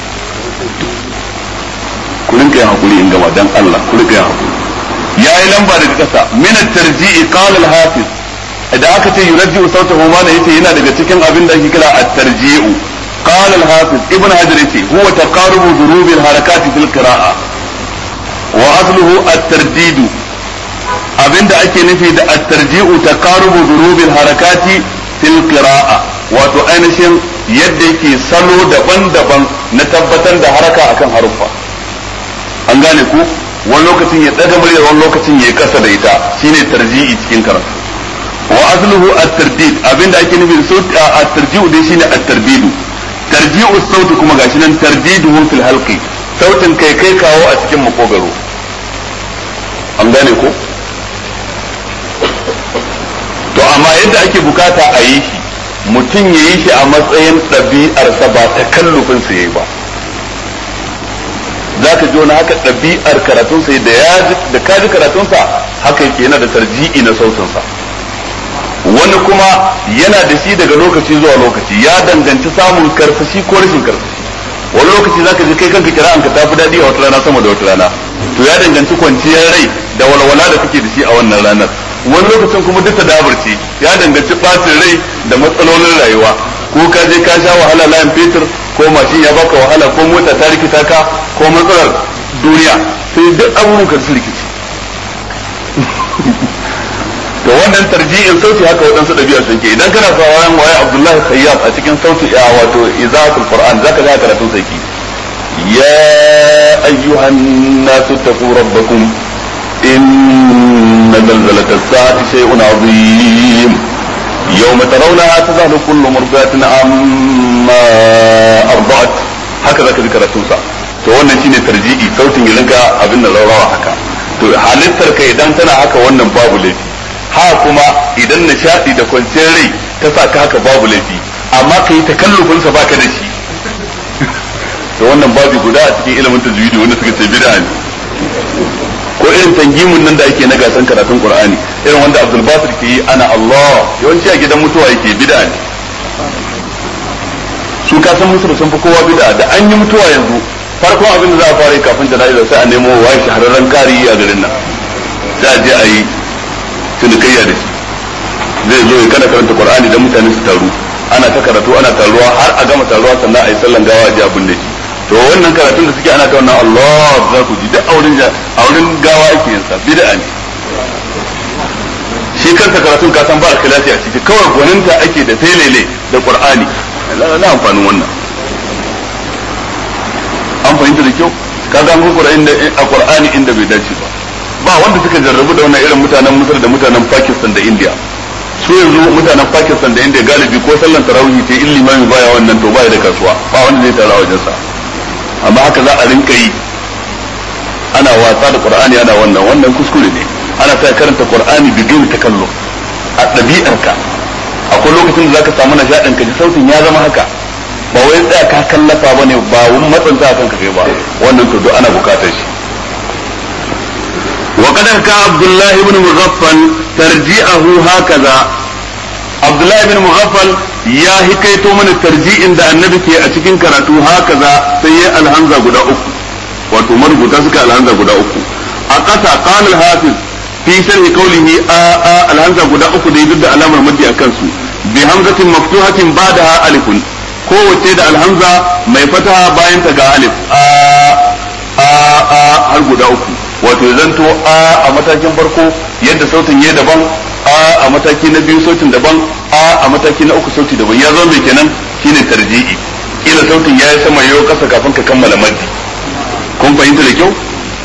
ku rinka yin hakuri in gama dan Allah ku rinka yin hakuri yayi lamba daga kasa min at-tarji'i qala al-hafiz idan aka ce yurji'u sautahu ma ne yace yana daga cikin abin da ake kira at-tarji'u qala al-hafiz ibn hajar yace huwa taqarubu dhurubi al-harakat fil qira'a wa asluhu at-tardidu abinda ake nufi da at-tarji'u taqarubu dhurubi al-harakat fil qira'a wato ainihin yadda yake salo daban-daban na tabbatar da haraka akan haruffa an gane ku wani lokacin ya daga murya wani lokacin ya kasa da ita shine tarji'i cikin karatu wa asluhu at-tardid abinda ake nufi da sauti at-tarji'u dai shine at-tardidu tarji'u sauti kuma gashi nan tardiduhu fil halqi sautin kai kai kawo a cikin makogaro an gane ko to amma yadda ake bukata a yi shi mutum ya yi shi a matsayin ɗabi'arsa ba ta kallufin sa yayi ba zaka ji wani haka ɗabi'ar karatun sa da ya da ka ji karatun sa haka yake yana da tarji'i na sautin sa wani kuma yana da shi daga lokaci zuwa lokaci ya danganci samun karsashi ko rashin karsashi wani lokaci zaka ji kai kanka kira'an ka tafi daɗi a wata rana sama da wata rana to ya danganci kwanciyar rai da walwala da kake da shi a wannan ranar wani lokacin kuma duk dabarci ya danganci ɓacin rai da matsalolin rayuwa ko ka je ka sha wahala layin fetur ko mashin ya baka wahala ko mota ta rikita ka ko matsalar duniya sai duk abubuwan ka su rikici to wannan tarji'in sauti haka waɗansu ɗabi'a sun ke idan kana sauraron waye Abdullahi Khayyab a cikin sauti a wato izatul Qur'an zaka ga karatun sai ki ya ayyuhan nasu taqu rabbakum inna zalzalata as-sa'ati shay'un 'azim yawma tarawnaha tadhhalu kullu murdatin amma arda'at haka zaka ji karatun sa to wannan shine tarji'i sautin ya rinka abin da rawawa haka to halittar ka idan tana haka wannan babu laifi ha kuma idan nishadi da kwanciyar rai ta sa ka haka babu laifi amma ka yi takallufin sa baka da shi to wannan babu guda a cikin ilimin tajwidi wanda suka ce bid'a ne ko irin tangimun nan da ake na gasan karatun qur'ani irin wanda abdul basir ke yi ana allah yawanci a gidan mutuwa yake bid'a ne su ka san musu sun fi kowa bid'a da an yi mutuwa yanzu farkon abin da za a fara yi kafin jana'iza sai a nemo waye shahararren kari a garin nan sai a je a yi cinikayya da shi zai zo ya kana karanta qur'ani da mutane su taru ana ta karatu ana taruwa har a gama taruwa sannan a yi sallan gawa a ji abin da shi to wannan karatun da suke ana ta wannan Allah za ku ji duk auren auren gawa ake yin sa bid'a ne shi kansa karatun ka san ba ikhlasi a ciki kawai gwaninta ake da felele da qur'ani na amfanin wannan an fahimta da kyau ka ga mun qur'ani a qur'ani inda bai dace ba ba wanda suka jarrabu da wannan irin mutanen Misir da mutanen Pakistan da India su yanzu mutanen Pakistan da India galibi ko sallan tarawih sai in limami baya wannan to baya da kasuwa ba wanda zai tara wajen sa amma haka za a rinka yi ana wasa da Qur'ani ana wannan wannan kuskure ne ana sa karanta Qur'ani bigin takallu a ɗabi'arka akwai lokacin da zaka samu nishadin ka ji sautin ya zama haka ba wai tsaya ka kallafa bane ba wani matsanta kanka kai ba wannan to duk ana bukatar shi وقد حكى عبد الله بن مغفل ترجيعه هكذا عبد الله بن مغفل يا هكيتو من الترجيع عند النبي كي أتكين كراتو هكذا سيء الهمزة قد أكو wato marubuta suka alhamza guda uku a ƙasa qala al-hafiz fi sharhi qawlihi a a alhamza guda uku da duk da alamar maddi a kansu bi hamzatin maftuhatin ba'daha alifun kowace da alhamza mai fataha bayan ta ga alif a a a har guda uku wato zanto a a matakin farko yadda sautin ya daban a a mataki na biyu sautin daban a a mataki na uku sauti daban ya zo mai kenan shine tarji'i kila sautin ya yi sama yau kasa kafin ka kammala maddi kun fahimta da kyau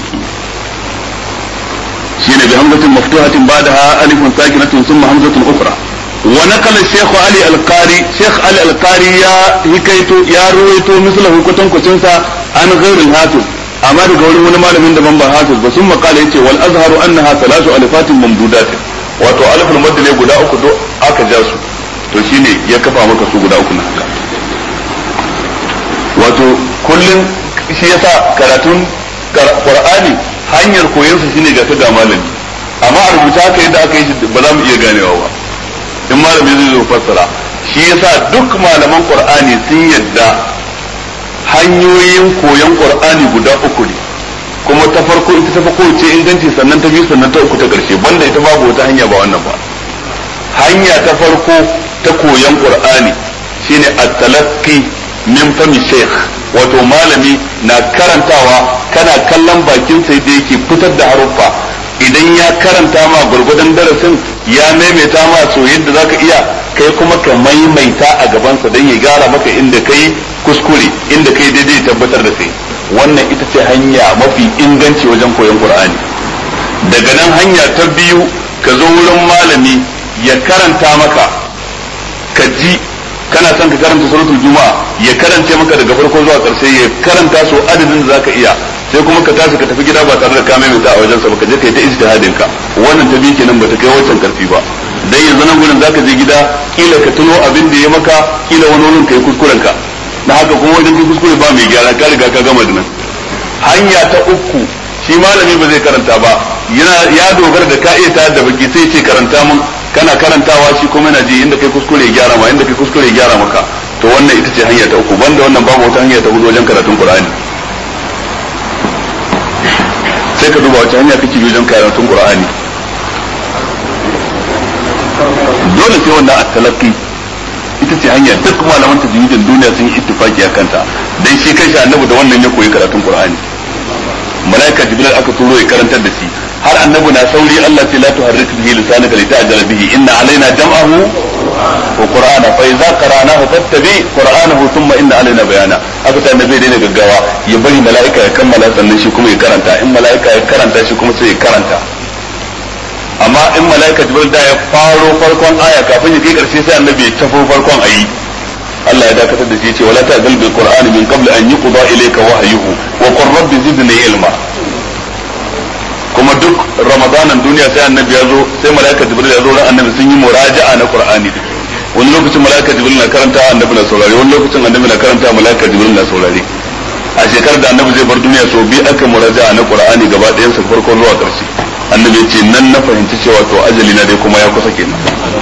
shine bi hamzatin maftuhatin ba'daha alifun sakinatun thumma hamzatun ukhra wa naqala shaykh ali al-qari shaykh ali al-qari ya hikaito ya ruwaito mislahu kutankucin sa an ghairul hafiz amma daga wurin wani malamin da ban ba hafiz ba sun makala yace wal azharu annaha thalathu alifatin mamdudatin wato aliful madd ne guda uku do aka ja su to shine ya kafa maka su guda uku na haka wato kullun shi yasa karatun qur'ani hanyar koyon sa shine ga ta ga malami amma a rubuta haka yadda aka yi shi ba za mu iya ganewa ba in malami zai zo fassara shi yasa duk malaman qur'ani sun yadda hanyoyin koyon qur'ani guda uku ne kuma ta farko ita ta farko ce inganci sannan ta biyu sannan ta uku ta karshe banda ita babu wata hanya ba wannan ba hanya ta farko ta koyon qur'ani shine at-talaqqi min fami sheikh wato malami na karantawa kana kallon bakin sai da yake fitar da haruffa idan ya karanta ma gurgudan darasin ya maimaita ma so yadda zaka iya kai kuma ka maimaita a gabansa don ya gyara maka inda kai kuskure inda kai daidai tabbatar da kai wannan ita ce hanya mafi inganci wajen koyon qur'ani daga nan hanya ta biyu ka zo wurin malami ya karanta maka ka ji kana son ka karanta suratul juma'a ya karance maka daga farko zuwa karshe ya karanta su adadin da zaka iya sai kuma ka tashi ka tafi gida ba tare da ka maimaita a wajen sa ba ka je kai ta ijtihadin ka wannan ta biyu kenan bata kai wancan karfi ba dan yanzu nan gurin zaka je gida kila ka tuno abin da ya maka kila wani wurin kai kuskuren ka na haka kuma wajen kai kuskure ba mai gyara ka riga ka gama da nan hanya ta uku shi malami ba zai karanta ba yana ya dogara da ka iya ta da baki sai ce karanta mun kana karantawa shi kuma yana ji inda kai kuskure gyara ma inda kai kuskure gyara maka to wannan ita ce hanya ta uku banda wannan babu wata hanya ta hudu wajen karatun qur'ani sai ka duba wace hanya kake wajen karatun qur'ani dole sai wannan at-talaqqi ita ce hanya duk malaman tajwidin duniya sun yi ittifaki a kanta dan shi kanshi annabi da wannan ya koyi karatun qur'ani malaika jibril aka turo ya karantar da shi har annabi na sauri Allah ce la tuharrik bihi lisanaka lita'jala bihi inna alaina jam'ahu wa qur'ana fa idza qara'nahu fattabi qur'anahu thumma inna alaina bayana aka ta annabi dai gaggawa ya bari malaika ya kammala sannan shi kuma ya karanta in malaika ya karanta shi kuma sai ya karanta amma in malaika jibril da ya faro farkon aya kafin ya kai karshe sai annabi ya tafo farkon ayi Allah ya dakatar da shi yace wala ta'dil bil qur'ani min qabl an yuqda ilayka wahyuhu wa qur rabbi zidni ilma kuma duk ramadanan duniya sai annabi ya zo sai malaika jibril ya zo ran annabi sun yi muraja'a na qur'ani wani lokacin malaika jibril na karanta annabi na saurare wani lokacin annabi na karanta malaika jibril na saurare a shekarar da annabi zai bar duniya so bi aka muraja'a na qur'ani gaba ɗayan sa farko zuwa ƙarshe annabi ya ce nan na fahimci cewa to ajali na dai kuma ya kusa kenan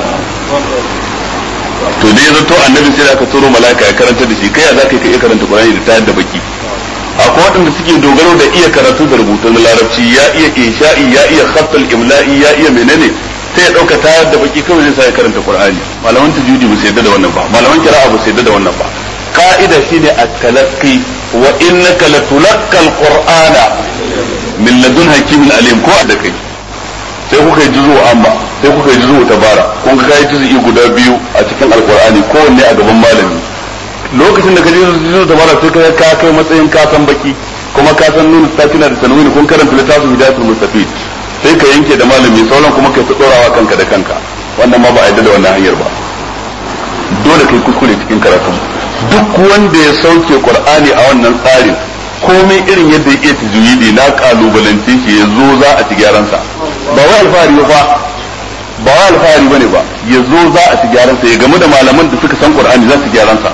to dai ya zato annabi sai da aka turo mala'ika ya karanta da shi kai ya zaka iya karanta qur'ani da tayar da baki akwai waɗanda suke dogaro da iya karatu da rubutu na larabci ya iya insha'i ya iya khattal imla'i ya iya menene sai ya dauka tayar da baki kawai zai sa ya karanta qur'ani malaman tajwidi ba su yadda da wannan ba malaman qira'a ba su yadda da wannan ba ka'ida shine at-talaqqi wa innaka latulaqqa al-qur'ana min ladun hakimin alim ko da kai sai kuka yi juzu amma sai kuka yi juzu tabara kun ga kai juzu guda biyu a cikin alqur'ani kowanne a gaban malami lokacin da ka je juzu tabara sai ka ka kai matsayin ka san baki kuma ka san nuna sakina da tanwini kun karanta littafin hidayatul mustafid sai ka yanke da malami sauran kuma kai ta tsorawa kanka da kanka wannan ma ba a yadda da wannan hanyar ba dole kai kuskure cikin karatun duk wanda ya sauke qur'ani a wannan tsarin komai irin yadda ya iya tajwidi na kalubalance shi ya zo za a ci gyaran sa ba wai alfahari ba ba wai alfahari bane ba ya zo za a ci gyaran sa ya gamu da malaman da suka san qur'ani za su gyaran sa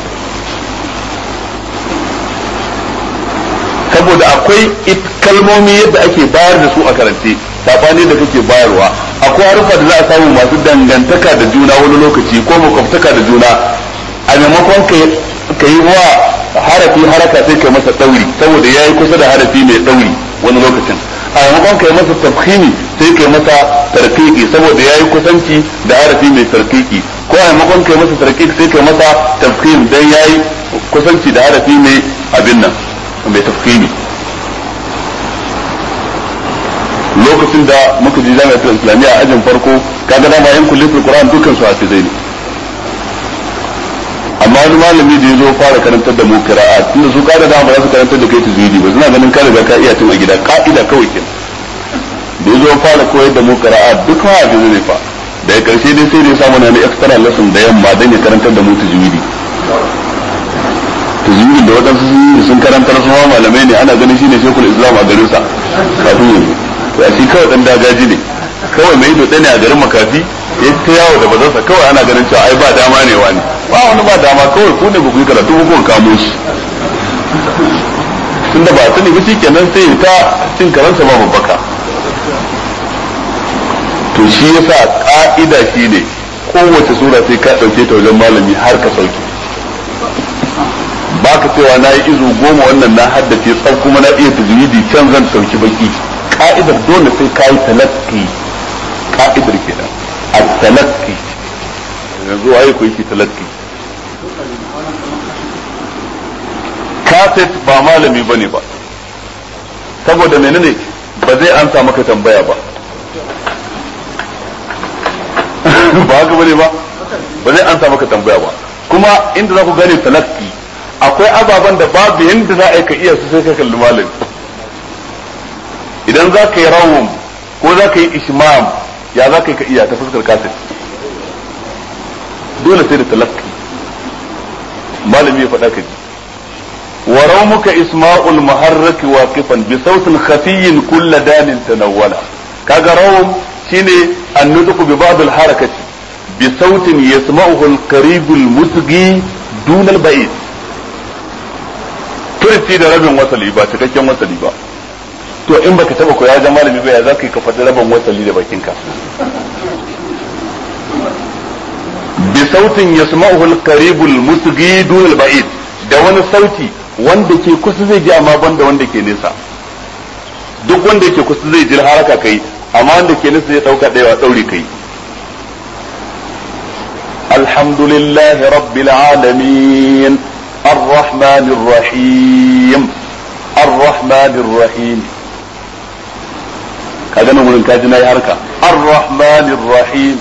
saboda akwai kalmomi yadda ake bayar da su a karance sabani da kake bayarwa akwai harufa da za a samu masu dangantaka da juna wani lokaci ko makwabtaka da juna a maimakon ka yi wa harafi haraka sai kai masa dauri saboda yayi kusa da harafi mai dauri wani lokacin a maimakon kai masa tafhimi sai kai masa tarkiki saboda yayi kusanci da harafi mai tarkiki ko a maimakon kai masa tarkiki sai kai masa tafhim dan yayi kusanci da harafi mai abin nan mai tafhimi lokacin da muka ji jami'atul islamiyya a ajin farko kaga dama yan kullatul qur'an dukkan su hafizai ne amma wani malami da ya zo fara karantar da mu qira'at tunda su kada da ba za su karantar da kai tajwidi ba suna ganin ka riga ka iya tun a gida ka'ida kawai kenan da ya zo fara koyar da mu qira'at duk ma da ne fa daga karshe dai sai da ya samu na extra lesson da yamma dan ya karantar da mu tajwidi tajwidi da wadansu sun karantar su ma malamai ne ana ganin shine shekul islam a garin sa kafin yanzu ya shi kawai dan dagaji ne kawai mai dode ne a garin makafi ya ta yawo da bazansa kawai ana ganin cewa ai ba dama ne wani ba wani ba dama kawai ku ne ba ku yi karatu ba ku kamo shi tunda ba sani ba kenan sai ta cin karansa ba babbaka to shi yasa ka'ida shi ne kowace sura sai ka dauke ta wajen malami har ka sauke baka cewa na yi izu goma wannan na haddace tsaf kuma na iya tajwidi can zan sauki baki ka'idar dole sai ka yi talakki ka'idar kenan a talakki yanzu waye ku yi talakki kaset ba malami ba ne ba saboda menene ba zai ansa maka tambaya ba ba haka bane ba ba zai ansa maka tambaya ba kuma inda za ku gane talakki akwai ababen da babu yadda za a yi ka iya su sai ka kalli malami idan za ka yi rawun ko za ka yi ishmam ya za ka yi ka iya ta fuskar kaset dole sai da talakki malami ya faɗa ka ji wa rawmuka isma'ul muharrak waqifan bi sautin khafiyyin kull danin tanawwala kaga rawm shine an-nutqu bi ba'd al-harakati bi sautin yasma'uhu al-qarib al-musghi dun al-ba'id furci da rabin wasali ba cikakken wasali ba to in baka taba koya ga malami ba ya za ka yi ka faɗi rabin wasali da bakinka bi sautin yasma'uhu al-qarib al-musghid al-ba'id da wani sauti wanda ke kusa zai ji amma banda wanda ke nesa duk wanda yake kusa zai ji haraka kai amma wanda ke nesa zai dauka daya daure kai alhamdulillahi rabbil alamin الرحمن الرحيم الرحمن الرحيم kaga nan wurin kaji na yi harka الرحمن الرحيم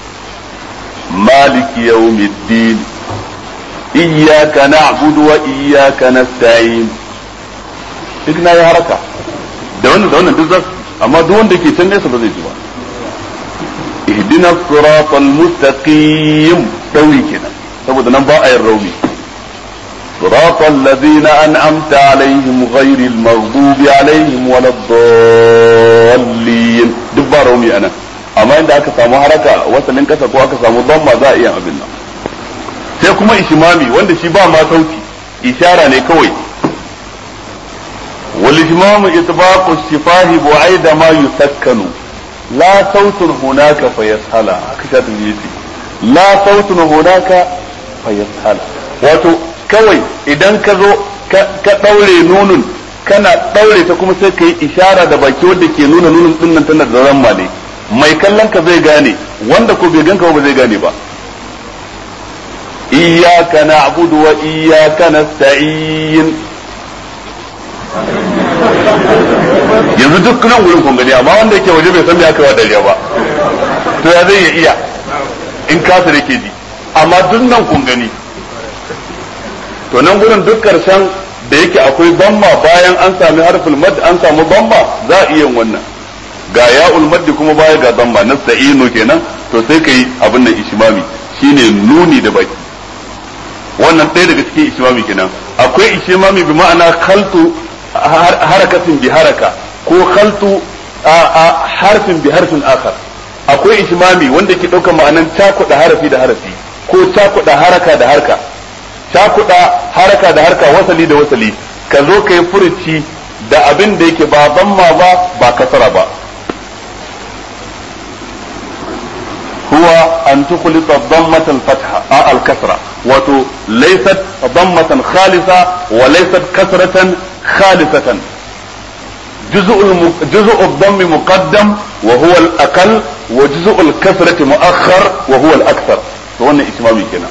مالك يوم الدين إياك نعبد وإياك نستعين duk na yi haraka da wannan da wannan duk za amma duk wanda ke can nesa ba zai ji ba ihdina siratal mustaqim dauri kenan saboda nan ba a yin rauni صراط الذين أنعمت عليهم غير المغضوب عليهم ولا الضالين دبا رومي أنا amma inda aka samu haraka wasannin kasa ko aka samu don za a iya abin nan sai kuma ishimami wanda shi ba ma sauti ishara ne kawai wal ishmamu itbaqu shifahi bu'aida ma yusakkanu la sautun hunaka fa yashala haka shi yace la sautun hunaka fa yashala wato kawai idan ka zo ka daure nunun kana daure ta kuma sai ka yi ishara da baki wanda ke nuna nunun dinnan tana da ramma ne mai kallon ka zai gane wanda ko bai ganka ba zai gane ba iyyaka na'budu wa iyyaka nasta'in yanzu duk nan wurin kun gani amma wanda yake waje bai san me aka wa dariya ba to ya zai iya in kasa da ke ji amma duk nan kun gani to nan gurin duk karshen da yake akwai bamma bayan an sami harful mad an samu bamma za a iya wannan ga ya'ul maddi kuma baya ga zamma nasta'inu kenan to sai kai abin nan ishmami shine nuni da baki wannan ɗaya daga cikin ishmami kenan akwai ishmami bi ma'ana khaltu harakatin bi haraka ko khaltu harfin bi harfin akhar akwai ishmami wanda ke ɗaukar ma'anan cakuɗa harafi da harafi ko cakuɗa haraka da harka cakuɗa haraka da harka wasali da wasali ka zo ka yi furuci da abin da yake ba zamma ba ba kasara ba هو أن تخلط ضمة الفتحة آه الكسرة وتو ليست ضمة خالصة وليست كسرة خالصة جزء الم... جزء الضم مقدم وهو الأقل وجزء الكسرة مؤخر وهو الأكثر فهنا إتمامي كنا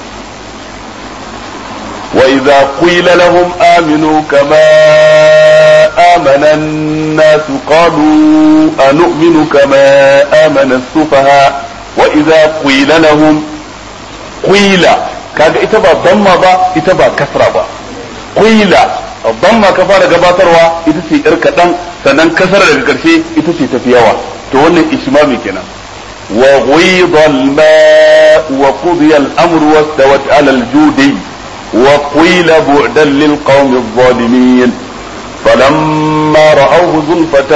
وإذا قيل لهم آمنوا كما آمن الناس قالوا أنؤمن كما آمن السفهاء وإذا قيل لهم قيل kaga ita ba damma ba ita ba kasra ba qila damma ka fara gabatarwa ita ce yar kadan sannan kasra daga karshe ita ce tafi yawa to wannan ishmami kenan wa ghida al-ma wa qudiya al-amru wastawat ala al-judi wa qila bu'dan lil qawmi adh-dhalimin فلما رأوه زلفة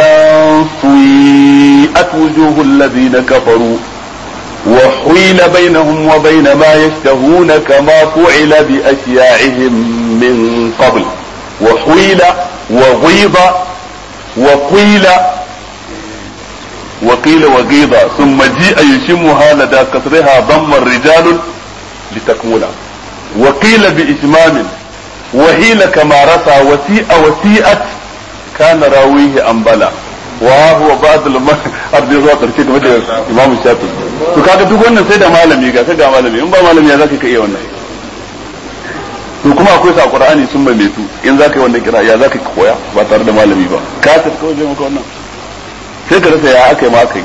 سيئت وجوه الذين كفروا وحيل بينهم وبين ما يشتهون كما فعل بأشياعهم من قبل وحيل وغيض وقيل وقيل وغيض ثم جيء يشمها لدى كسرها ضم الرجال لتكمل وقيل بإتمام وهيل كما رسى وسيء وسيئت كان راويه أنبلا وهو بعض الأرض zuwa karshe game da Imam Shafi to kaga duk wannan sai da malami ga ga malami in ba malami ya zaka iya wannan to kuma akwai sa Qur'ani sun mai metu in zaka yi wannan kira ya zaka koya ba tare da malami ba ka ta kawai zai maka wannan sai ka rasa ya aka yi ma aka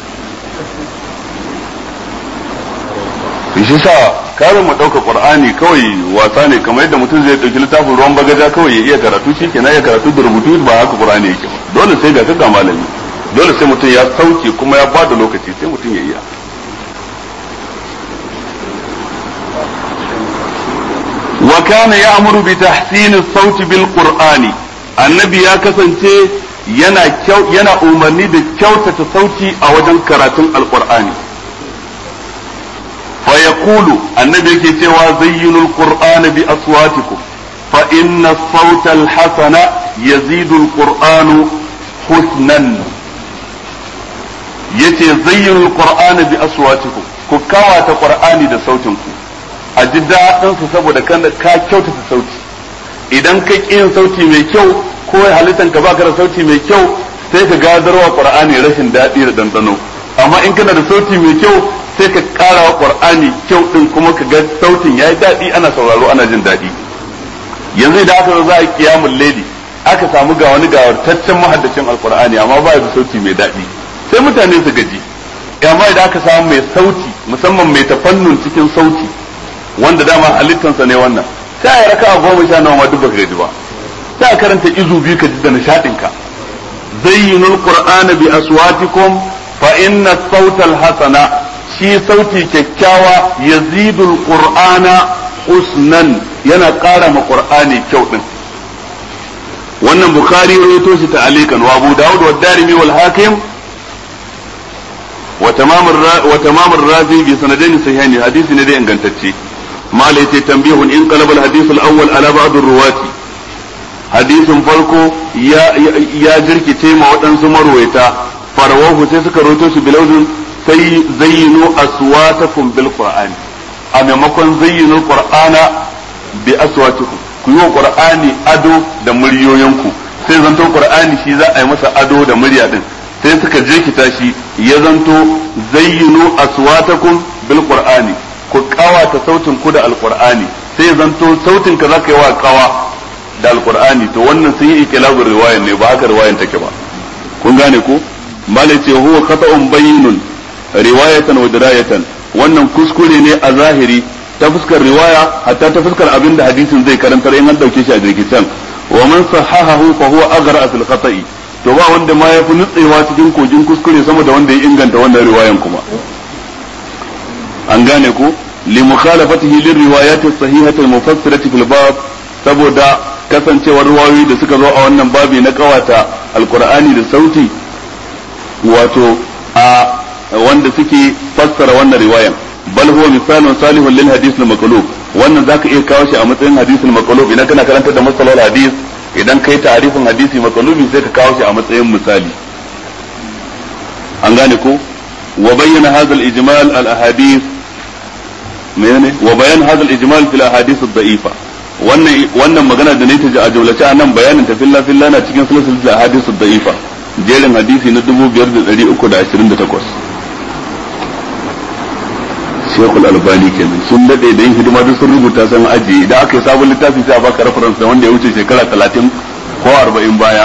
yi shi sa karin mu ɗauka qur'ani kawai wasa ne kamar yadda mutum zai ɗauki littafin ruwan bagaja kawai ya iya karatu shi kenan ya karatu da rubutu ba haka qur'ani yake ba dole sai ga kaga malami dole sai mutum ya sauke kuma ya bada lokaci sai mutum ya iya wa kana ya'muru bi tahsin as-sauti bil qur'ani annabi ya kasance yana yana umarni da kyautata sauti a wajen karatun alqur'ani فيقول النبي كي تيوا زينوا القرآن بأصواتكم fa inna as-sawta al-hasana yazidu al-qur'anu husnan yace zayyinu al-qur'ana bi aswatikum ku kawata qur'ani da sautin ku a ji daɗin su saboda kan ka kyautata sauti idan ka yin sauti mai kyau ko halittan ka baka da sauti mai kyau sai ka gadarwa qur'ani rashin daɗi da dandano amma in kana da sauti mai kyau sai ka ƙara wa qur'ani kyau din kuma ka ga sautin yayi daɗi ana sauraro ana jin daɗi yanzu idan aka zo za a kiyamul laili aka samu ga wani gawartaccen mahaddacin alqur'ani amma ba da sauti mai daɗi sai mutane su gaji amma idan aka samu mai sauti musamman mai tafannun cikin sauti wanda dama halittansa ne wannan sai a raka goma sha nawa ma duk baka gaji ba sai a karanta izu biyu ka ji da nishadin ka zayyinul qur'ana bi aswatikum fa inna sautal hasana shi sauti kyakkyawa yazidul qur'ana usnan yana ƙara ma qur'ani kyau din wannan bukhari rawaito shi ta'alikan wa abu daud wa darimi wal hakim wa tamam wa tamam ar-razi bi sanadaini sahihaini hadisi ne da ingantacce ما ليتي تنبيه إن قلب الحديث الأول على بعض الرواة حديث فرقو يا يا جركي تيما ودنسو مرويتا فرواه سيسك روتوش بلوز سي زينوا أصواتكم بالقرآن أما مكن زينوا القرآن بأصواتكم كيو قرآني أدو da muryoyinku sai zanto qur'ani shi za a yi masa ado da murya din sai suka jirkita shi ya zanto zayyinu aswatakum bil qur'ani ku kawata sautin ku da alqur'ani sai zanto sautin ka zaka yi wa kawa da alqur'ani to wannan sun yi ikilabul riwayan ne ba haka riwayan take ba kun gane ko malai ce huwa khata'un bayyinun riwayatan wa dirayatan wannan kuskure ne a zahiri ta fuskar riwaya hatta ta fuskar abin da hadisin zai karantar in an dauke shi a jirgin wa man sahahahu fa huwa aghra fil khata'i to ba wanda ma yafi nutsewa cikin kogin kuskure sama da wanda ya inganta wannan riwayan kuma an gane ko li mukhalafatihi lir riwayat as-sahihah al-mufassirah fil bab saboda kasancewar riwayoyi da suka zo a wannan babi na kawata alqur'ani da sauti wato a wanda suke fassara wannan riwayan bal huwa misalun salihun lil hadith al-maqlub wannan zaka iya kawo shi a matsayin hadith al-maqlub idan kana karanta da masalar hadith idan kai ta'rifin hadisi maqlubi sai ka kawo shi a matsayin misali an gane ko wa bayyana hadha al-ijmal al-ahadith menene wa bayan hadha al-ijmal fil ahadith ad-da'ifa wannan wannan magana da ne ta a jumlace a nan bayanin ta filla filla na cikin silsilatul ahadith ad-da'ifa jerin hadisi na 5328 Sheikhul Albani kenan sun dade da yin hidima duk sun rubuta san aji idan aka yi sabon littafi sai a baka reference da wanda ya wuce shekara 30 ko 40 baya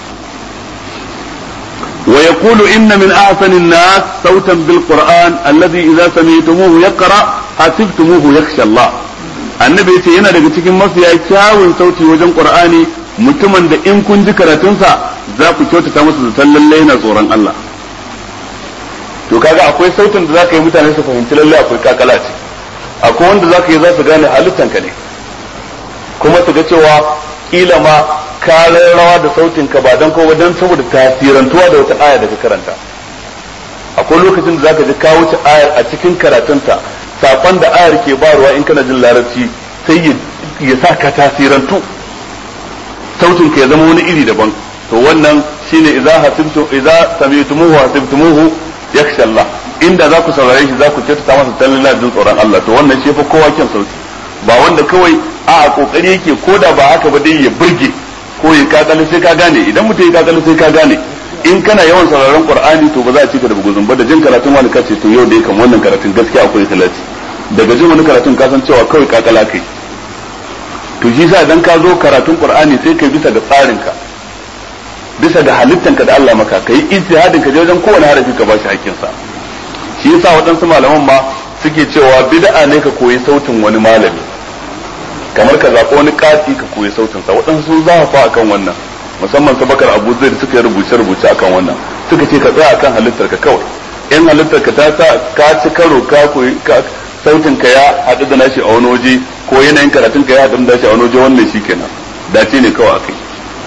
ويقول إن من أحسن الناس صوتا بالقرآن الذي إذا سمعتموه يقرأ حسبتموه يخشى الله annabi ya ce yana daga cikin mafiya kyawun sauti wajen qur'ani mutumin da in kun ji karatunsa za ku kyautata masa zaton lallai yana tsoron Allah to kaga akwai sautin da zaka yi mutane su fahimci lallai akwai kakala ce akwai wanda zaka yi za su gane halittan ka ne kuma su ga cewa kila ma ka rawa da sautin ka ba dan ko dan saboda tasirantuwa da wata aya da ka karanta akwai lokacin da zaka ji ka wuce ayar a cikin karatunta sakon da ayar ke barwa in kana jin larabci sai ya sa ka tasirantu sautin ka ya zama wani iri daban to wannan shine idza hasibtu idza sami'tumuhu hasibtumuhu yakhsha Allah inda za ku saurare shi za ku kyautata masa tallala jin tsoron Allah to wannan shi fa kowa kyan sauti ba wanda kawai a kokari yake ko da ba haka ba dai ya burge ko ya kakali sai ka gane idan mutum ya kakali sai ka gane in kana yawan sauraron qur'ani to ba za a cika da buguzun ba da jin karatun wani kace to yau dai kan wannan karatun gaskiya akwai talati daga jin wani karatun ka san cewa kawai kakala kai to shi sa idan ka zo karatun qur'ani sai kai bisa ga tsarin ka bisa ga halittan ka da Allah maka kai ijtihadin ka je wajen kowane harafi ka bashi hakkin sa shi yasa waɗansu malaman ma suke cewa bid'a ne ka koyi sautin wani malami kamar ka zaɓi wani kati ka koyi sautin sa waɗansu sun zafafa akan wannan musamman su bakar abu zai da suka rubuce rubuce akan wannan suka ce ka tsaya akan halittar ka kawai in halittar ka ta sa ka ci karo ka koyi sautin ka ya haɗu da nashi a wani waje ko yanayin karatun ka ya haɗu da nashi a wani waje wannan shi kenan dace ne kawai akai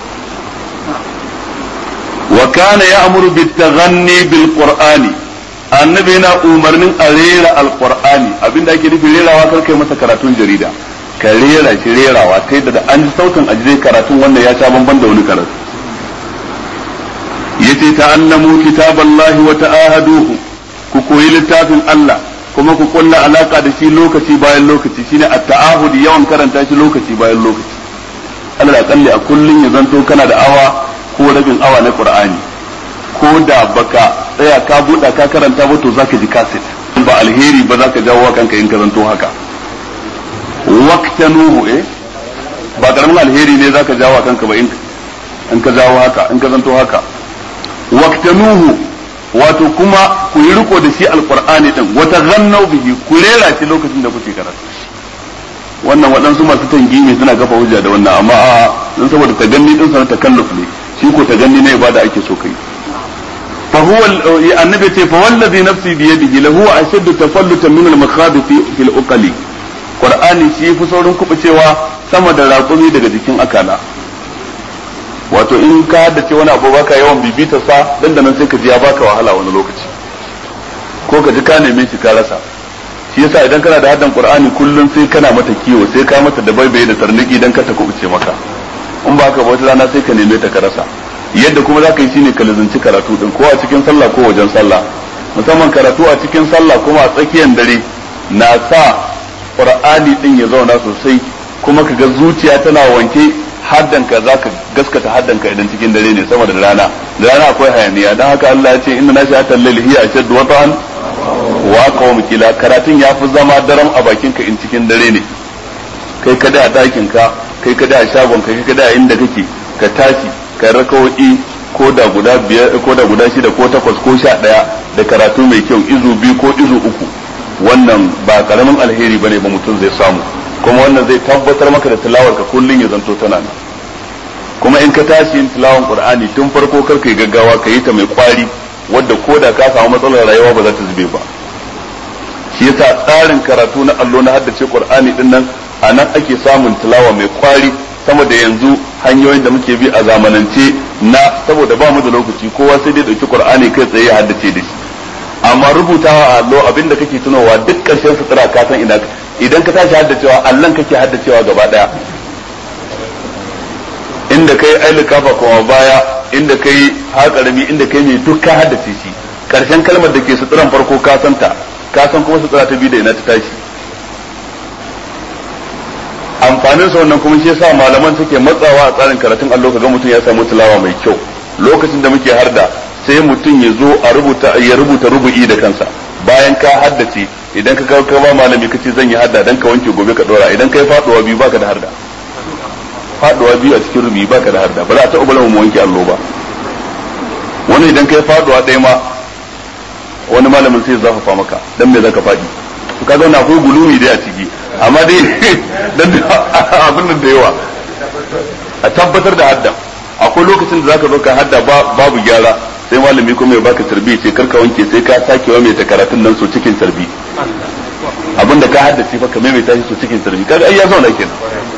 wa kana ya'muru bit taghanni bil qur'ani annabi yana umarnin a rera alqur'ani abinda ake nufi rerawa kar kai masa karatun jarida ka rera shi rerawa ta yadda da an ji sautin ajiyar karatun wannan ya sha bamban da wani karatu yace ta'allamu kitaballahi wa ta'ahaduhu ku koyi littafin Allah kuma ku kulla alaka da shi lokaci bayan lokaci shine at-ta'ahud yawan karanta shi lokaci bayan lokaci Allah da kalli a kullun ya zanto kana da awa ko rabin awa na Qur'ani ko da baka tsaya ka buɗa ka karanta ba to zaka ji kaset ba alheri ba zaka jawo kanka in ka zanto haka waqtanuhu eh ba karamin alheri ne zaka jawo kanka ba in ka jawo haka in ka zanto haka waqtanuhu wato kuma ku yi riko da shi alqur'ani din wata gannau bihi ku rera shi lokacin da kuke karatu wannan waɗansu masu tangimi suna kafa hujja da wannan amma a dan saboda taganni din sanar takalluf ne shi ko taganni ne ibada ake so kai fa huwa annabi ce fa wallazi nafsi bi yadihi lahu ashaddu tafallutan min al-makhabith fi al-uqali qur'ani shi fi saurin kubucewa sama da raƙumi daga jikin akala wato in ka haddace wani abu baka yawan bibita sa dan da nan sai ka ji ya baka wahala wani lokaci ko ka ji ka neme shi ka rasa shi yasa idan kana da haddan qur'ani kullum sai kana mata kiwo sai ka mata da baibaye da tarniki dan ka ta kubuce maka in ba ka ba wata rana sai ka neme ta ka rasa yadda kuma zaka yi shine ka lazanci karatu din ko a cikin sallah ko wajen sallah musamman karatu a cikin sallah kuma a tsakiyar dare na sa qur'ani din ya zauna sosai kuma ka ga zuciya tana wanke haddanka za ka gaskata haddanka idan cikin dare ne sama da rana da rana akwai hayaniya don haka Allah ya ce inna nashi hatal layl hiya ashaddu wata'an wa qawm kila karatun ya fi zama daram a bakin ka in cikin dare ne kai kada a dakin ka kai kada a shagon ka kai kada a inda kake ka tashi ka rakawoyi ko da guda biyar ko da guda shida ko takwas ko sha daya da karatu mai kyau izu biyu ko izu uku wannan ba karamin alheri bane ba mutum zai samu kuma wannan zai tabbatar maka da tilawar ka kullun ya zanto tana nan kuma in ka tashi yin tilawan qur'ani tun farko kar kai gaggawa ka yi ta mai kwari wadda ko da ka samu matsalar rayuwa ba za ta zube ba shi yasa tsarin karatu na allo na haddace qur'ani din nan a nan ake samun tilawa mai kwari sama da yanzu hanyoyin da muke bi a zamanance na saboda ba mu da lokaci kowa sai dai dauki qur'ani kai tsaye ya haddace da shi amma rubutawa a allo abinda kake tunowa duk karshen sutura ka san ina idan ka tashi haddacewa allan kake haddacewa gaba daya inda kai aili kafa kuma baya inda kai haƙarami inda kai mai duk ka haddace shi karshen kalmar da ke suturan farko ka san ta ka san kuma sutura ta biyu da ina ta tashi amfanin sa wannan kuma shi yasa malaman suke matsawa a tsarin karatun allo kaga mutum ya samu tilawa mai kyau lokacin da muke harda sai mutum ya zo a rubuta ya rubuta rubu'i da kansa bayan ka haddace idan ka kawo ba malami ka ce zan yi hadda dan ka wanke gobe ka dora idan kai faduwa biyu baka da harda faduwa biyu a cikin rubi baka da harda ba za a taɓa bala mu wanke allo ba wani idan kai faduwa ɗaya ma wani malamin sai zafafa maka dan me zaka faɗi to kaga wannan akwai gulumi dai a ciki amma dai dan abin da yawa a tabbatar da hadda akwai lokacin da zaka zo ka hadda babu gyara sai malami kuma ya baka tarbi sai karka wanke sai ka sake wa mai ta karatun nan so cikin tarbi abinda ka haddace fa ka maimaita shi so cikin tarbi kaga ai ya zauna kenan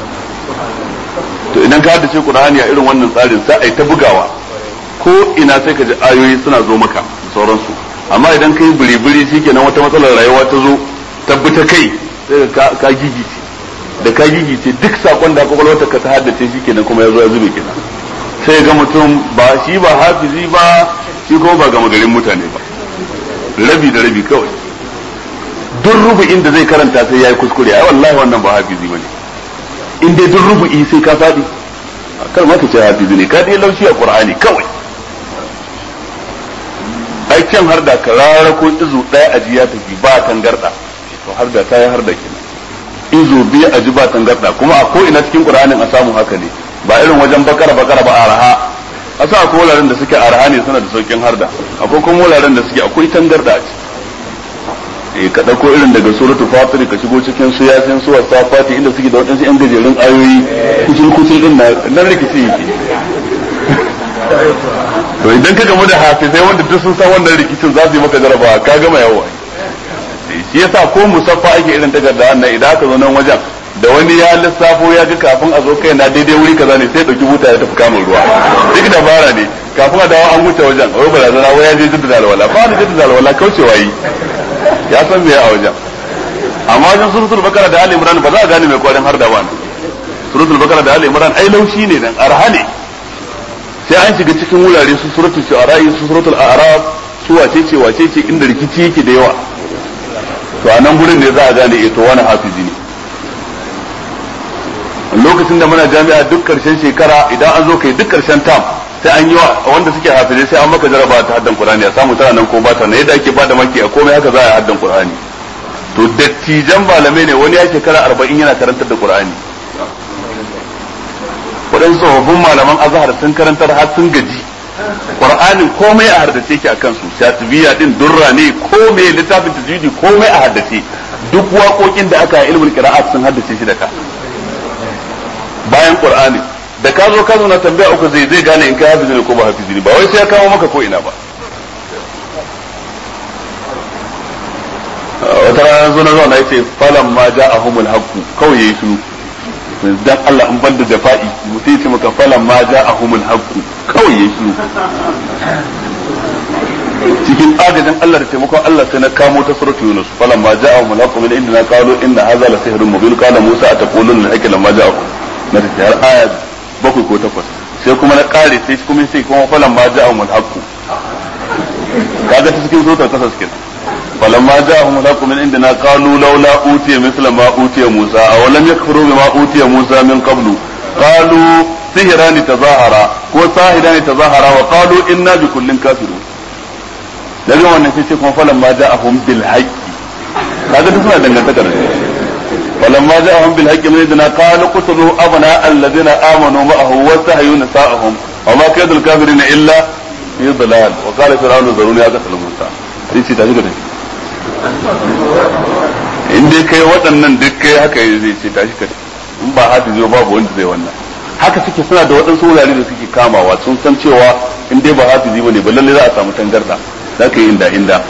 to idan ka haddace Qur'ani a irin wannan tsarin sai ai ta bugawa ko ina sai ka ji ayoyi suna zo maka da sauransu amma idan kai biri-biri shikenan wata matsalar rayuwa ta zo tabbata kai sai ka ka gigice da ka gigice duk sakon da kwakwalwarta ka ta haddace shikenan kuma ya zo ya zube kenan sai ga mutum ba shi ba hafizi ba shi kuma ba gama garin mutane ba rabi da rabi kawai duk rubu'in da zai karanta sai ya yi kuskure ai wallahi wannan ba hafizi bane in dai duk rubu'i sai ka faɗi kar ma ka ce hafizi ne ka dai laushi a qur'ani kawai ai can har da karara ko izu ɗaya a ji ya tafi ba tangarda to har da ta yi har da kenan izu biyu a ji ba tangarda kuma a ko ina cikin qur'anin a samu haka ne ba irin wajen bakara bakara ba araha a sa akwai wuraren da suke araha ne suna da saukin harda akwai kuma wuraren da suke akwai tangarda a ciki eh ka dauko irin daga suratul fatir ka shigo cikin su yasin su wasafati inda suke da wadansu yan gajerun ayoyi kucin kucin din na nan rikici yake to idan ka gamu da hafizai wanda duk sun san wannan rikicin za su yi maka jarabawa ka gama yawa shi yasa ko musaffa ake irin takarda nan idan aka zo nan wajen da wani ya lissafo ya ga kafin a zo kai na daidai wuri kaza ne sai dauki buta ya tafi kamun ruwa duk dabara ne kafin a dawo an wuce wajen wai barazana wai ya je jaddada alwala ba ni jaddada alwala kaucewa yi ya san me a wajen amma wajen suratul bakara da ali imran ba za a gane mai kwarin har da ba suratul bakara da ali imran ai laushi ne dan arha ne sai an shiga cikin wurare su suratul shu'ara su suratul a'raf su wace ce wace ce inda rikici yake da yawa to a nan gurin ne za a gane ito wani hafizi ne lokacin da muna jami'a duk karshen shekara idan an zo kai duk karshen tam sai an yi wa wanda suke hafizai sai an maka jaraba ta haddan qur'ani a samu tana nan ko ba ta nan yadda ake bada maki a komai haka za a yi haddan qur'ani to dattijan malamai ne wani ya shekara arba'in yana karantar da qur'ani waɗansu tsofaffin malaman azhar sun karantar har sun gaji qur'anin komai a haddace ki akan su shatibiya din durra ne komai littafin tajwidi komai a haddace duk waƙoƙin da aka yi ilmul qira'at sun haddace shi da ka bayan qur'ani da ka zo ka zo na tambaya uku zai zai gane in kai hafizi ne ko ba hafizi ne ba wai sai ya kawo maka ko ina ba wata rana zo na zo na yace falan ma ja'ahumul haqqu kawai yayi shiru dan Allah in banda jafa'i mutum ce maka falan ma ja'ahumul haqqu kawai yayi shiru cikin agajin Allah da taimakon Allah sai na kamo ta suratul Yunus falan ma ja'ahumul haqqu min indina qalu inna hadha la sihrun mubin qala Musa ataquluna al-haqqi lamma ja'akum na ta har aya bakwai ko takwas sai kuma na kare sai kuma sai kuma falan ma ja'ahumul haqqu kaga ta cikin suratul kasas kenan فلما جاءهم الحق من عندنا قالوا لولا أوتي مثل ما أوتي موسى أولم يكفروا بما أوتي موسى من قبل قالوا سهران تظاهرا وساهران تظاهرا وقالوا إنا بكل كافرون daga wannan sai ce kuma falan ma ja'ahum bil haqqi kaga duk suna dangantakar falan ma ja'ahum bil haqqi min idna qalu qutlu abna alladhina amanu ma'ahu wa sahyu nisa'ahum wa ma kaydul kafirin illa fi dhalal wa qala fir'aunu zaruni aqtal musa sai ce tashi ga tashi in dai kai waɗannan duk kai haka zai ce tashi ka in ba haka zai babu wanda zai wannan haka suke suna da waɗansu wurare da suke kamawa sun san cewa in dai ba hafizi bane ba lalle za a samu tangarda za ka yi inda inda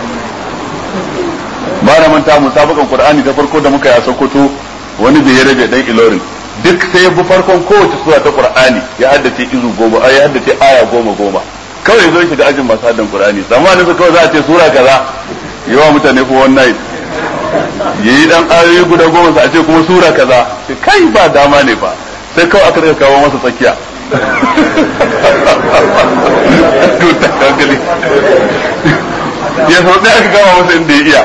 ba na manta musabakan qur'ani ta farko da muka yi a sokoto wani bai rabe dan ilorin duk sai ya bi farkon kowace sura ta qur'ani ya haddace izu goma ya haddace aya goma goma kawai zo shiga ajin masu haddan qur'ani zamanin su kawai za a ce sura kaza yawa mutane ko one night yayi dan ayoyi guda goma sa a ce kuma sura kaza sai kai ba dama ne ba sai kawai aka daga kawo masa tsakiya ya sau ɗaya aka kama masa inda ya iya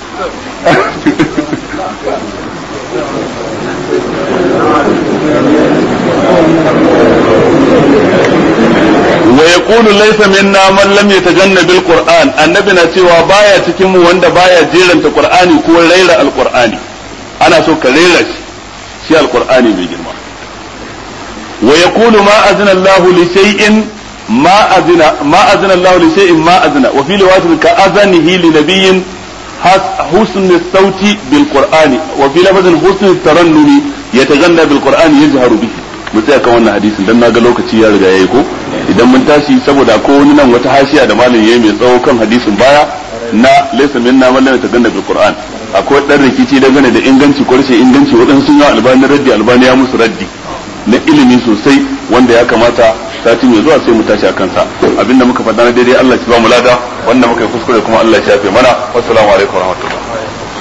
wa yaqulu laysa minna man lam yatajanna bil qur'an annabi na cewa baya cikin mu wanda baya jeranta qur'ani ko raira alqur'ani ana so ka rera shi shi alqur'ani mai girma wa yaqulu ma azna Allah li shay'in ma azna ma azna Allah li shay'in ma azna wa fi riwayatin ka azanihi li nabiyyin حسن الصوت بالقرآن وفي لفظ حسن الترنم يتغنى بالقرآن يجهر به mu tsaya kan wannan hadisin dan naga lokaci ya riga yayi ko idan mun tashi saboda ko wani nan wata hashiya da malam yayi mai tsawo kan hadisin baya na laysa minna man lam yataganna bil qur'an akwai dan rikici dangane da inganci ko rashin inganci wadansu sun yi albani raddi albani ya musu raddi na ilimi sosai wanda ya kamata sati mai zuwa sai mu tashi akan sa abinda muka faɗa na daidai Allah ya ba mu lada wanda muka yi kuskure kuma Allah ya shafe mana wassalamu alaikum warahmatullahi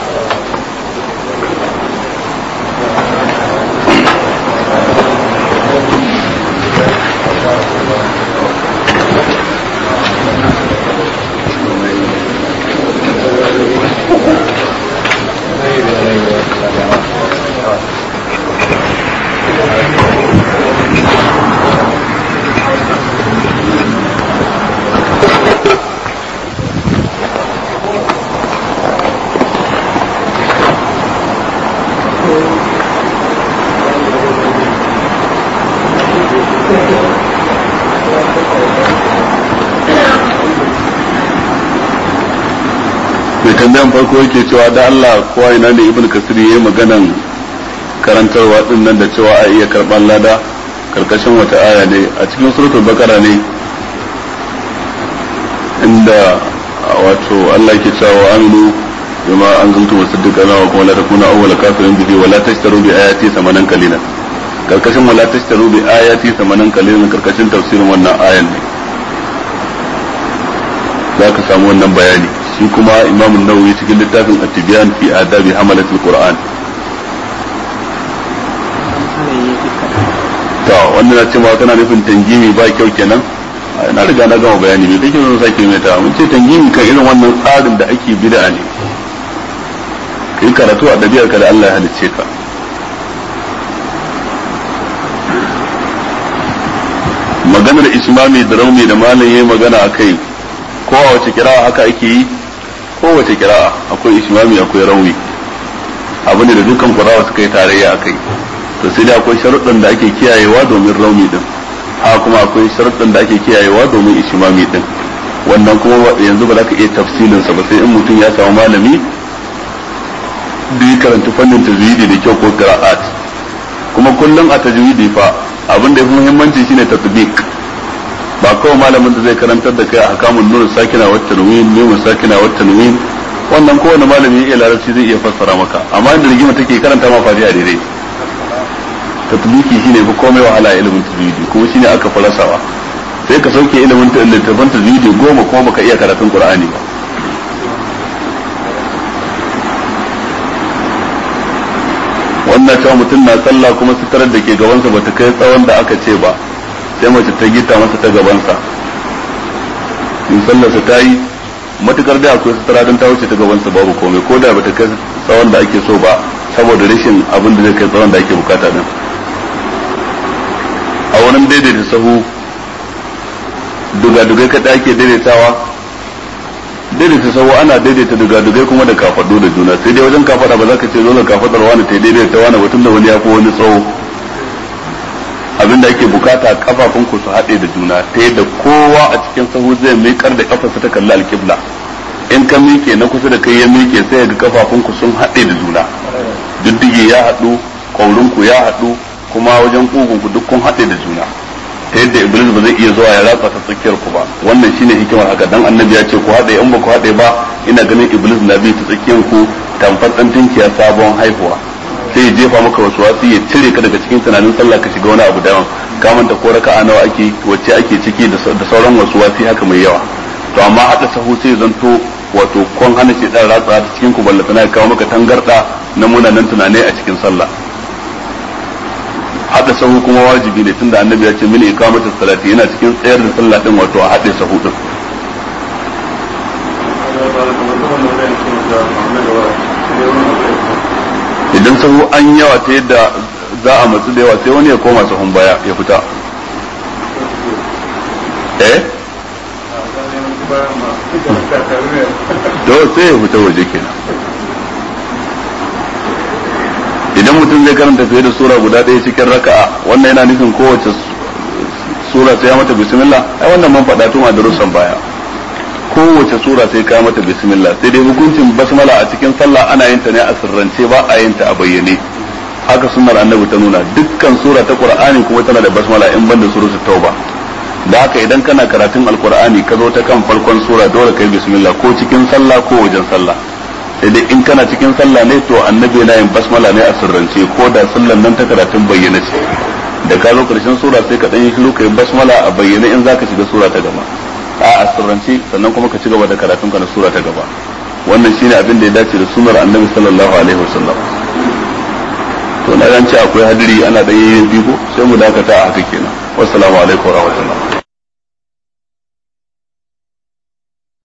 mai tambayan farko yake cewa da Allah kowa ina ne ibn kasir yayi maganan karantarwa din nan da cewa a iya karban lada karkashin wata aya ne a cikin suratul bakara ne inda wato Allah yake cewa aminu bima anzaltu musaddiqan wa kuma la takuna awwala kafirin bihi wa la tashtaru bi ayati samanan qalilan karkashin wa la tashtaru bi ayati samanan qalilan karkashin tafsirin wannan ayan ne za ka samu wannan bayani shi kuma imam nawawi cikin littafin at-tibyan fi adabi hamalatul qur'an to wannan na cewa kana nufin tangimi ba kyau kenan na riga na gama bayani me kake son sake mai ta mun ce tangimi kan irin wannan tsarin da ake bid'a ne kai karatu a dabiyar ka da Allah ya halicce ka maganar ismami da raumi da malam yayi magana akai ko a wace kira'a haka ake yi ko wace kira'a akwai ismami akwai raumi abu ne da dukkan qura'a suka yi tarayya akai to sai dai akwai sharuɗan da ake kiyayewa domin rauni din haka kuma akwai sharuɗan da ake kiyayewa domin ishimami din wannan kuma yanzu ba za ka iya tafsilin sa ba sai in mutum ya samu malami da ya karanta fannin tajwidi da kyau ko qira'at kuma kullum a tajwidi fa abin da yafi muhimmanci shine tatbiq ba kawai malamin da zai karantar da kai a hakamun nur sakina wa tanwin ne sakina wa tanwin wannan kowane malami ya iya larabci zai iya fassara maka amma inda rigima take karanta ma fadiya daidai tatbiki shine fi komai wahala ilimin tajwidi kuma shine aka falasawa sai ka sauke ilimin littafin tajwidi goma kuma baka iya karatun qur'ani ba wannan cewa mutum na sallah kuma sitarar da ke gabansa bata kai tsawon da aka ce ba sai mace ta gita masa ta gabansa in sallarsa ta yi matukar da akwai sutura don ta wuce ta gabansa babu komai ko da bata kai tsawon da ake so ba saboda rashin abin da zai kai tsawon da ake bukata din a wurin daidaita sahu dugadugai kaɗai ake daidaitawa daidaita sahu ana daidaita dugadugai kuma da kafaɗu da juna sai dai wajen kafaɗa ba za ka ce dole kafaɗar wani ta daidaita wani mutum da wani ya fi wani tsawo abinda ake bukata kafafun ku su haɗe da juna ta yadda kowa a cikin sahu zai miƙar da kafarsa ta kalli alƙibla in ka miƙe na kusa da kai ya miƙe sai ga kafafun ku sun haɗe da juna diddige ya haɗu ƙaurin ku ya haɗu kuma wajen kugun ku duk kun haɗe da juna ta yadda iblis ba zai iya zuwa ya ratsa ta tsakiyar ku ba wannan shine hikimar haka dan annabi ya ce ku haɗe in ba ku haɗe ba ina ganin iblis na bi ta tsakiyar ku tamfar dan tinkiya sabon haihuwa sai ya jefa maka wasu wasu ya cire ka daga cikin tunanin sallah ka shiga wani abu daban ka manta ko raka'a nawa ake wacce ake ciki da sauran wasu wasu haka mai yawa to amma haɗa sahu sai zanto wato kon hana shi dan ratsa ta cikin ku ballatana ya kawo maka tangarda na munanan tunanai a cikin sallah hada sahu kuma wajibi ne tunda annabi ya ce min iqamatus salati yana cikin tsayar da sallah din wato a hade sahu din idan sahu an yawa ta yadda za a matsu da yawa sai wani ya koma sahun baya ya fita eh to sai ya fita waje kenan idan mutum zai karanta fiye da sura guda ɗaya cikin raka'a wannan yana nufin kowace sura sai ya mata bismillah ai wannan man faɗa tun a darussan baya kowace sura sai ka mata bismillah sai dai hukuncin basmala a cikin sallah ana yin ta ne a sirrance ba a yin ta a bayyane haka sunnar annabi ta nuna dukkan sura ta qur'ani kuma tana da basmala in banda suratul tauba da haka idan kana karatun alqur'ani ka zo ta kan farkon sura dole kai bismillah ko cikin sallah ko wajen sallah sai dai in kana cikin sallah ne to annabi yana yin basmala ne a sirrance ko da sallan nan ta karatun bayyana ce da ka zo karshen sura sai ka dan yi shiru kai basmala a bayyane in zaka shiga sura ta gaba a a sirrance sannan kuma ka ci gaba da karatun ka na sura ta gaba wannan shine abin da ya dace da sunnar annabi sallallahu alaihi wasallam to na ce akwai hadiri ana da yayin bigo sai mu dakata a haka kenan wassalamu alaikum wa rahmatullah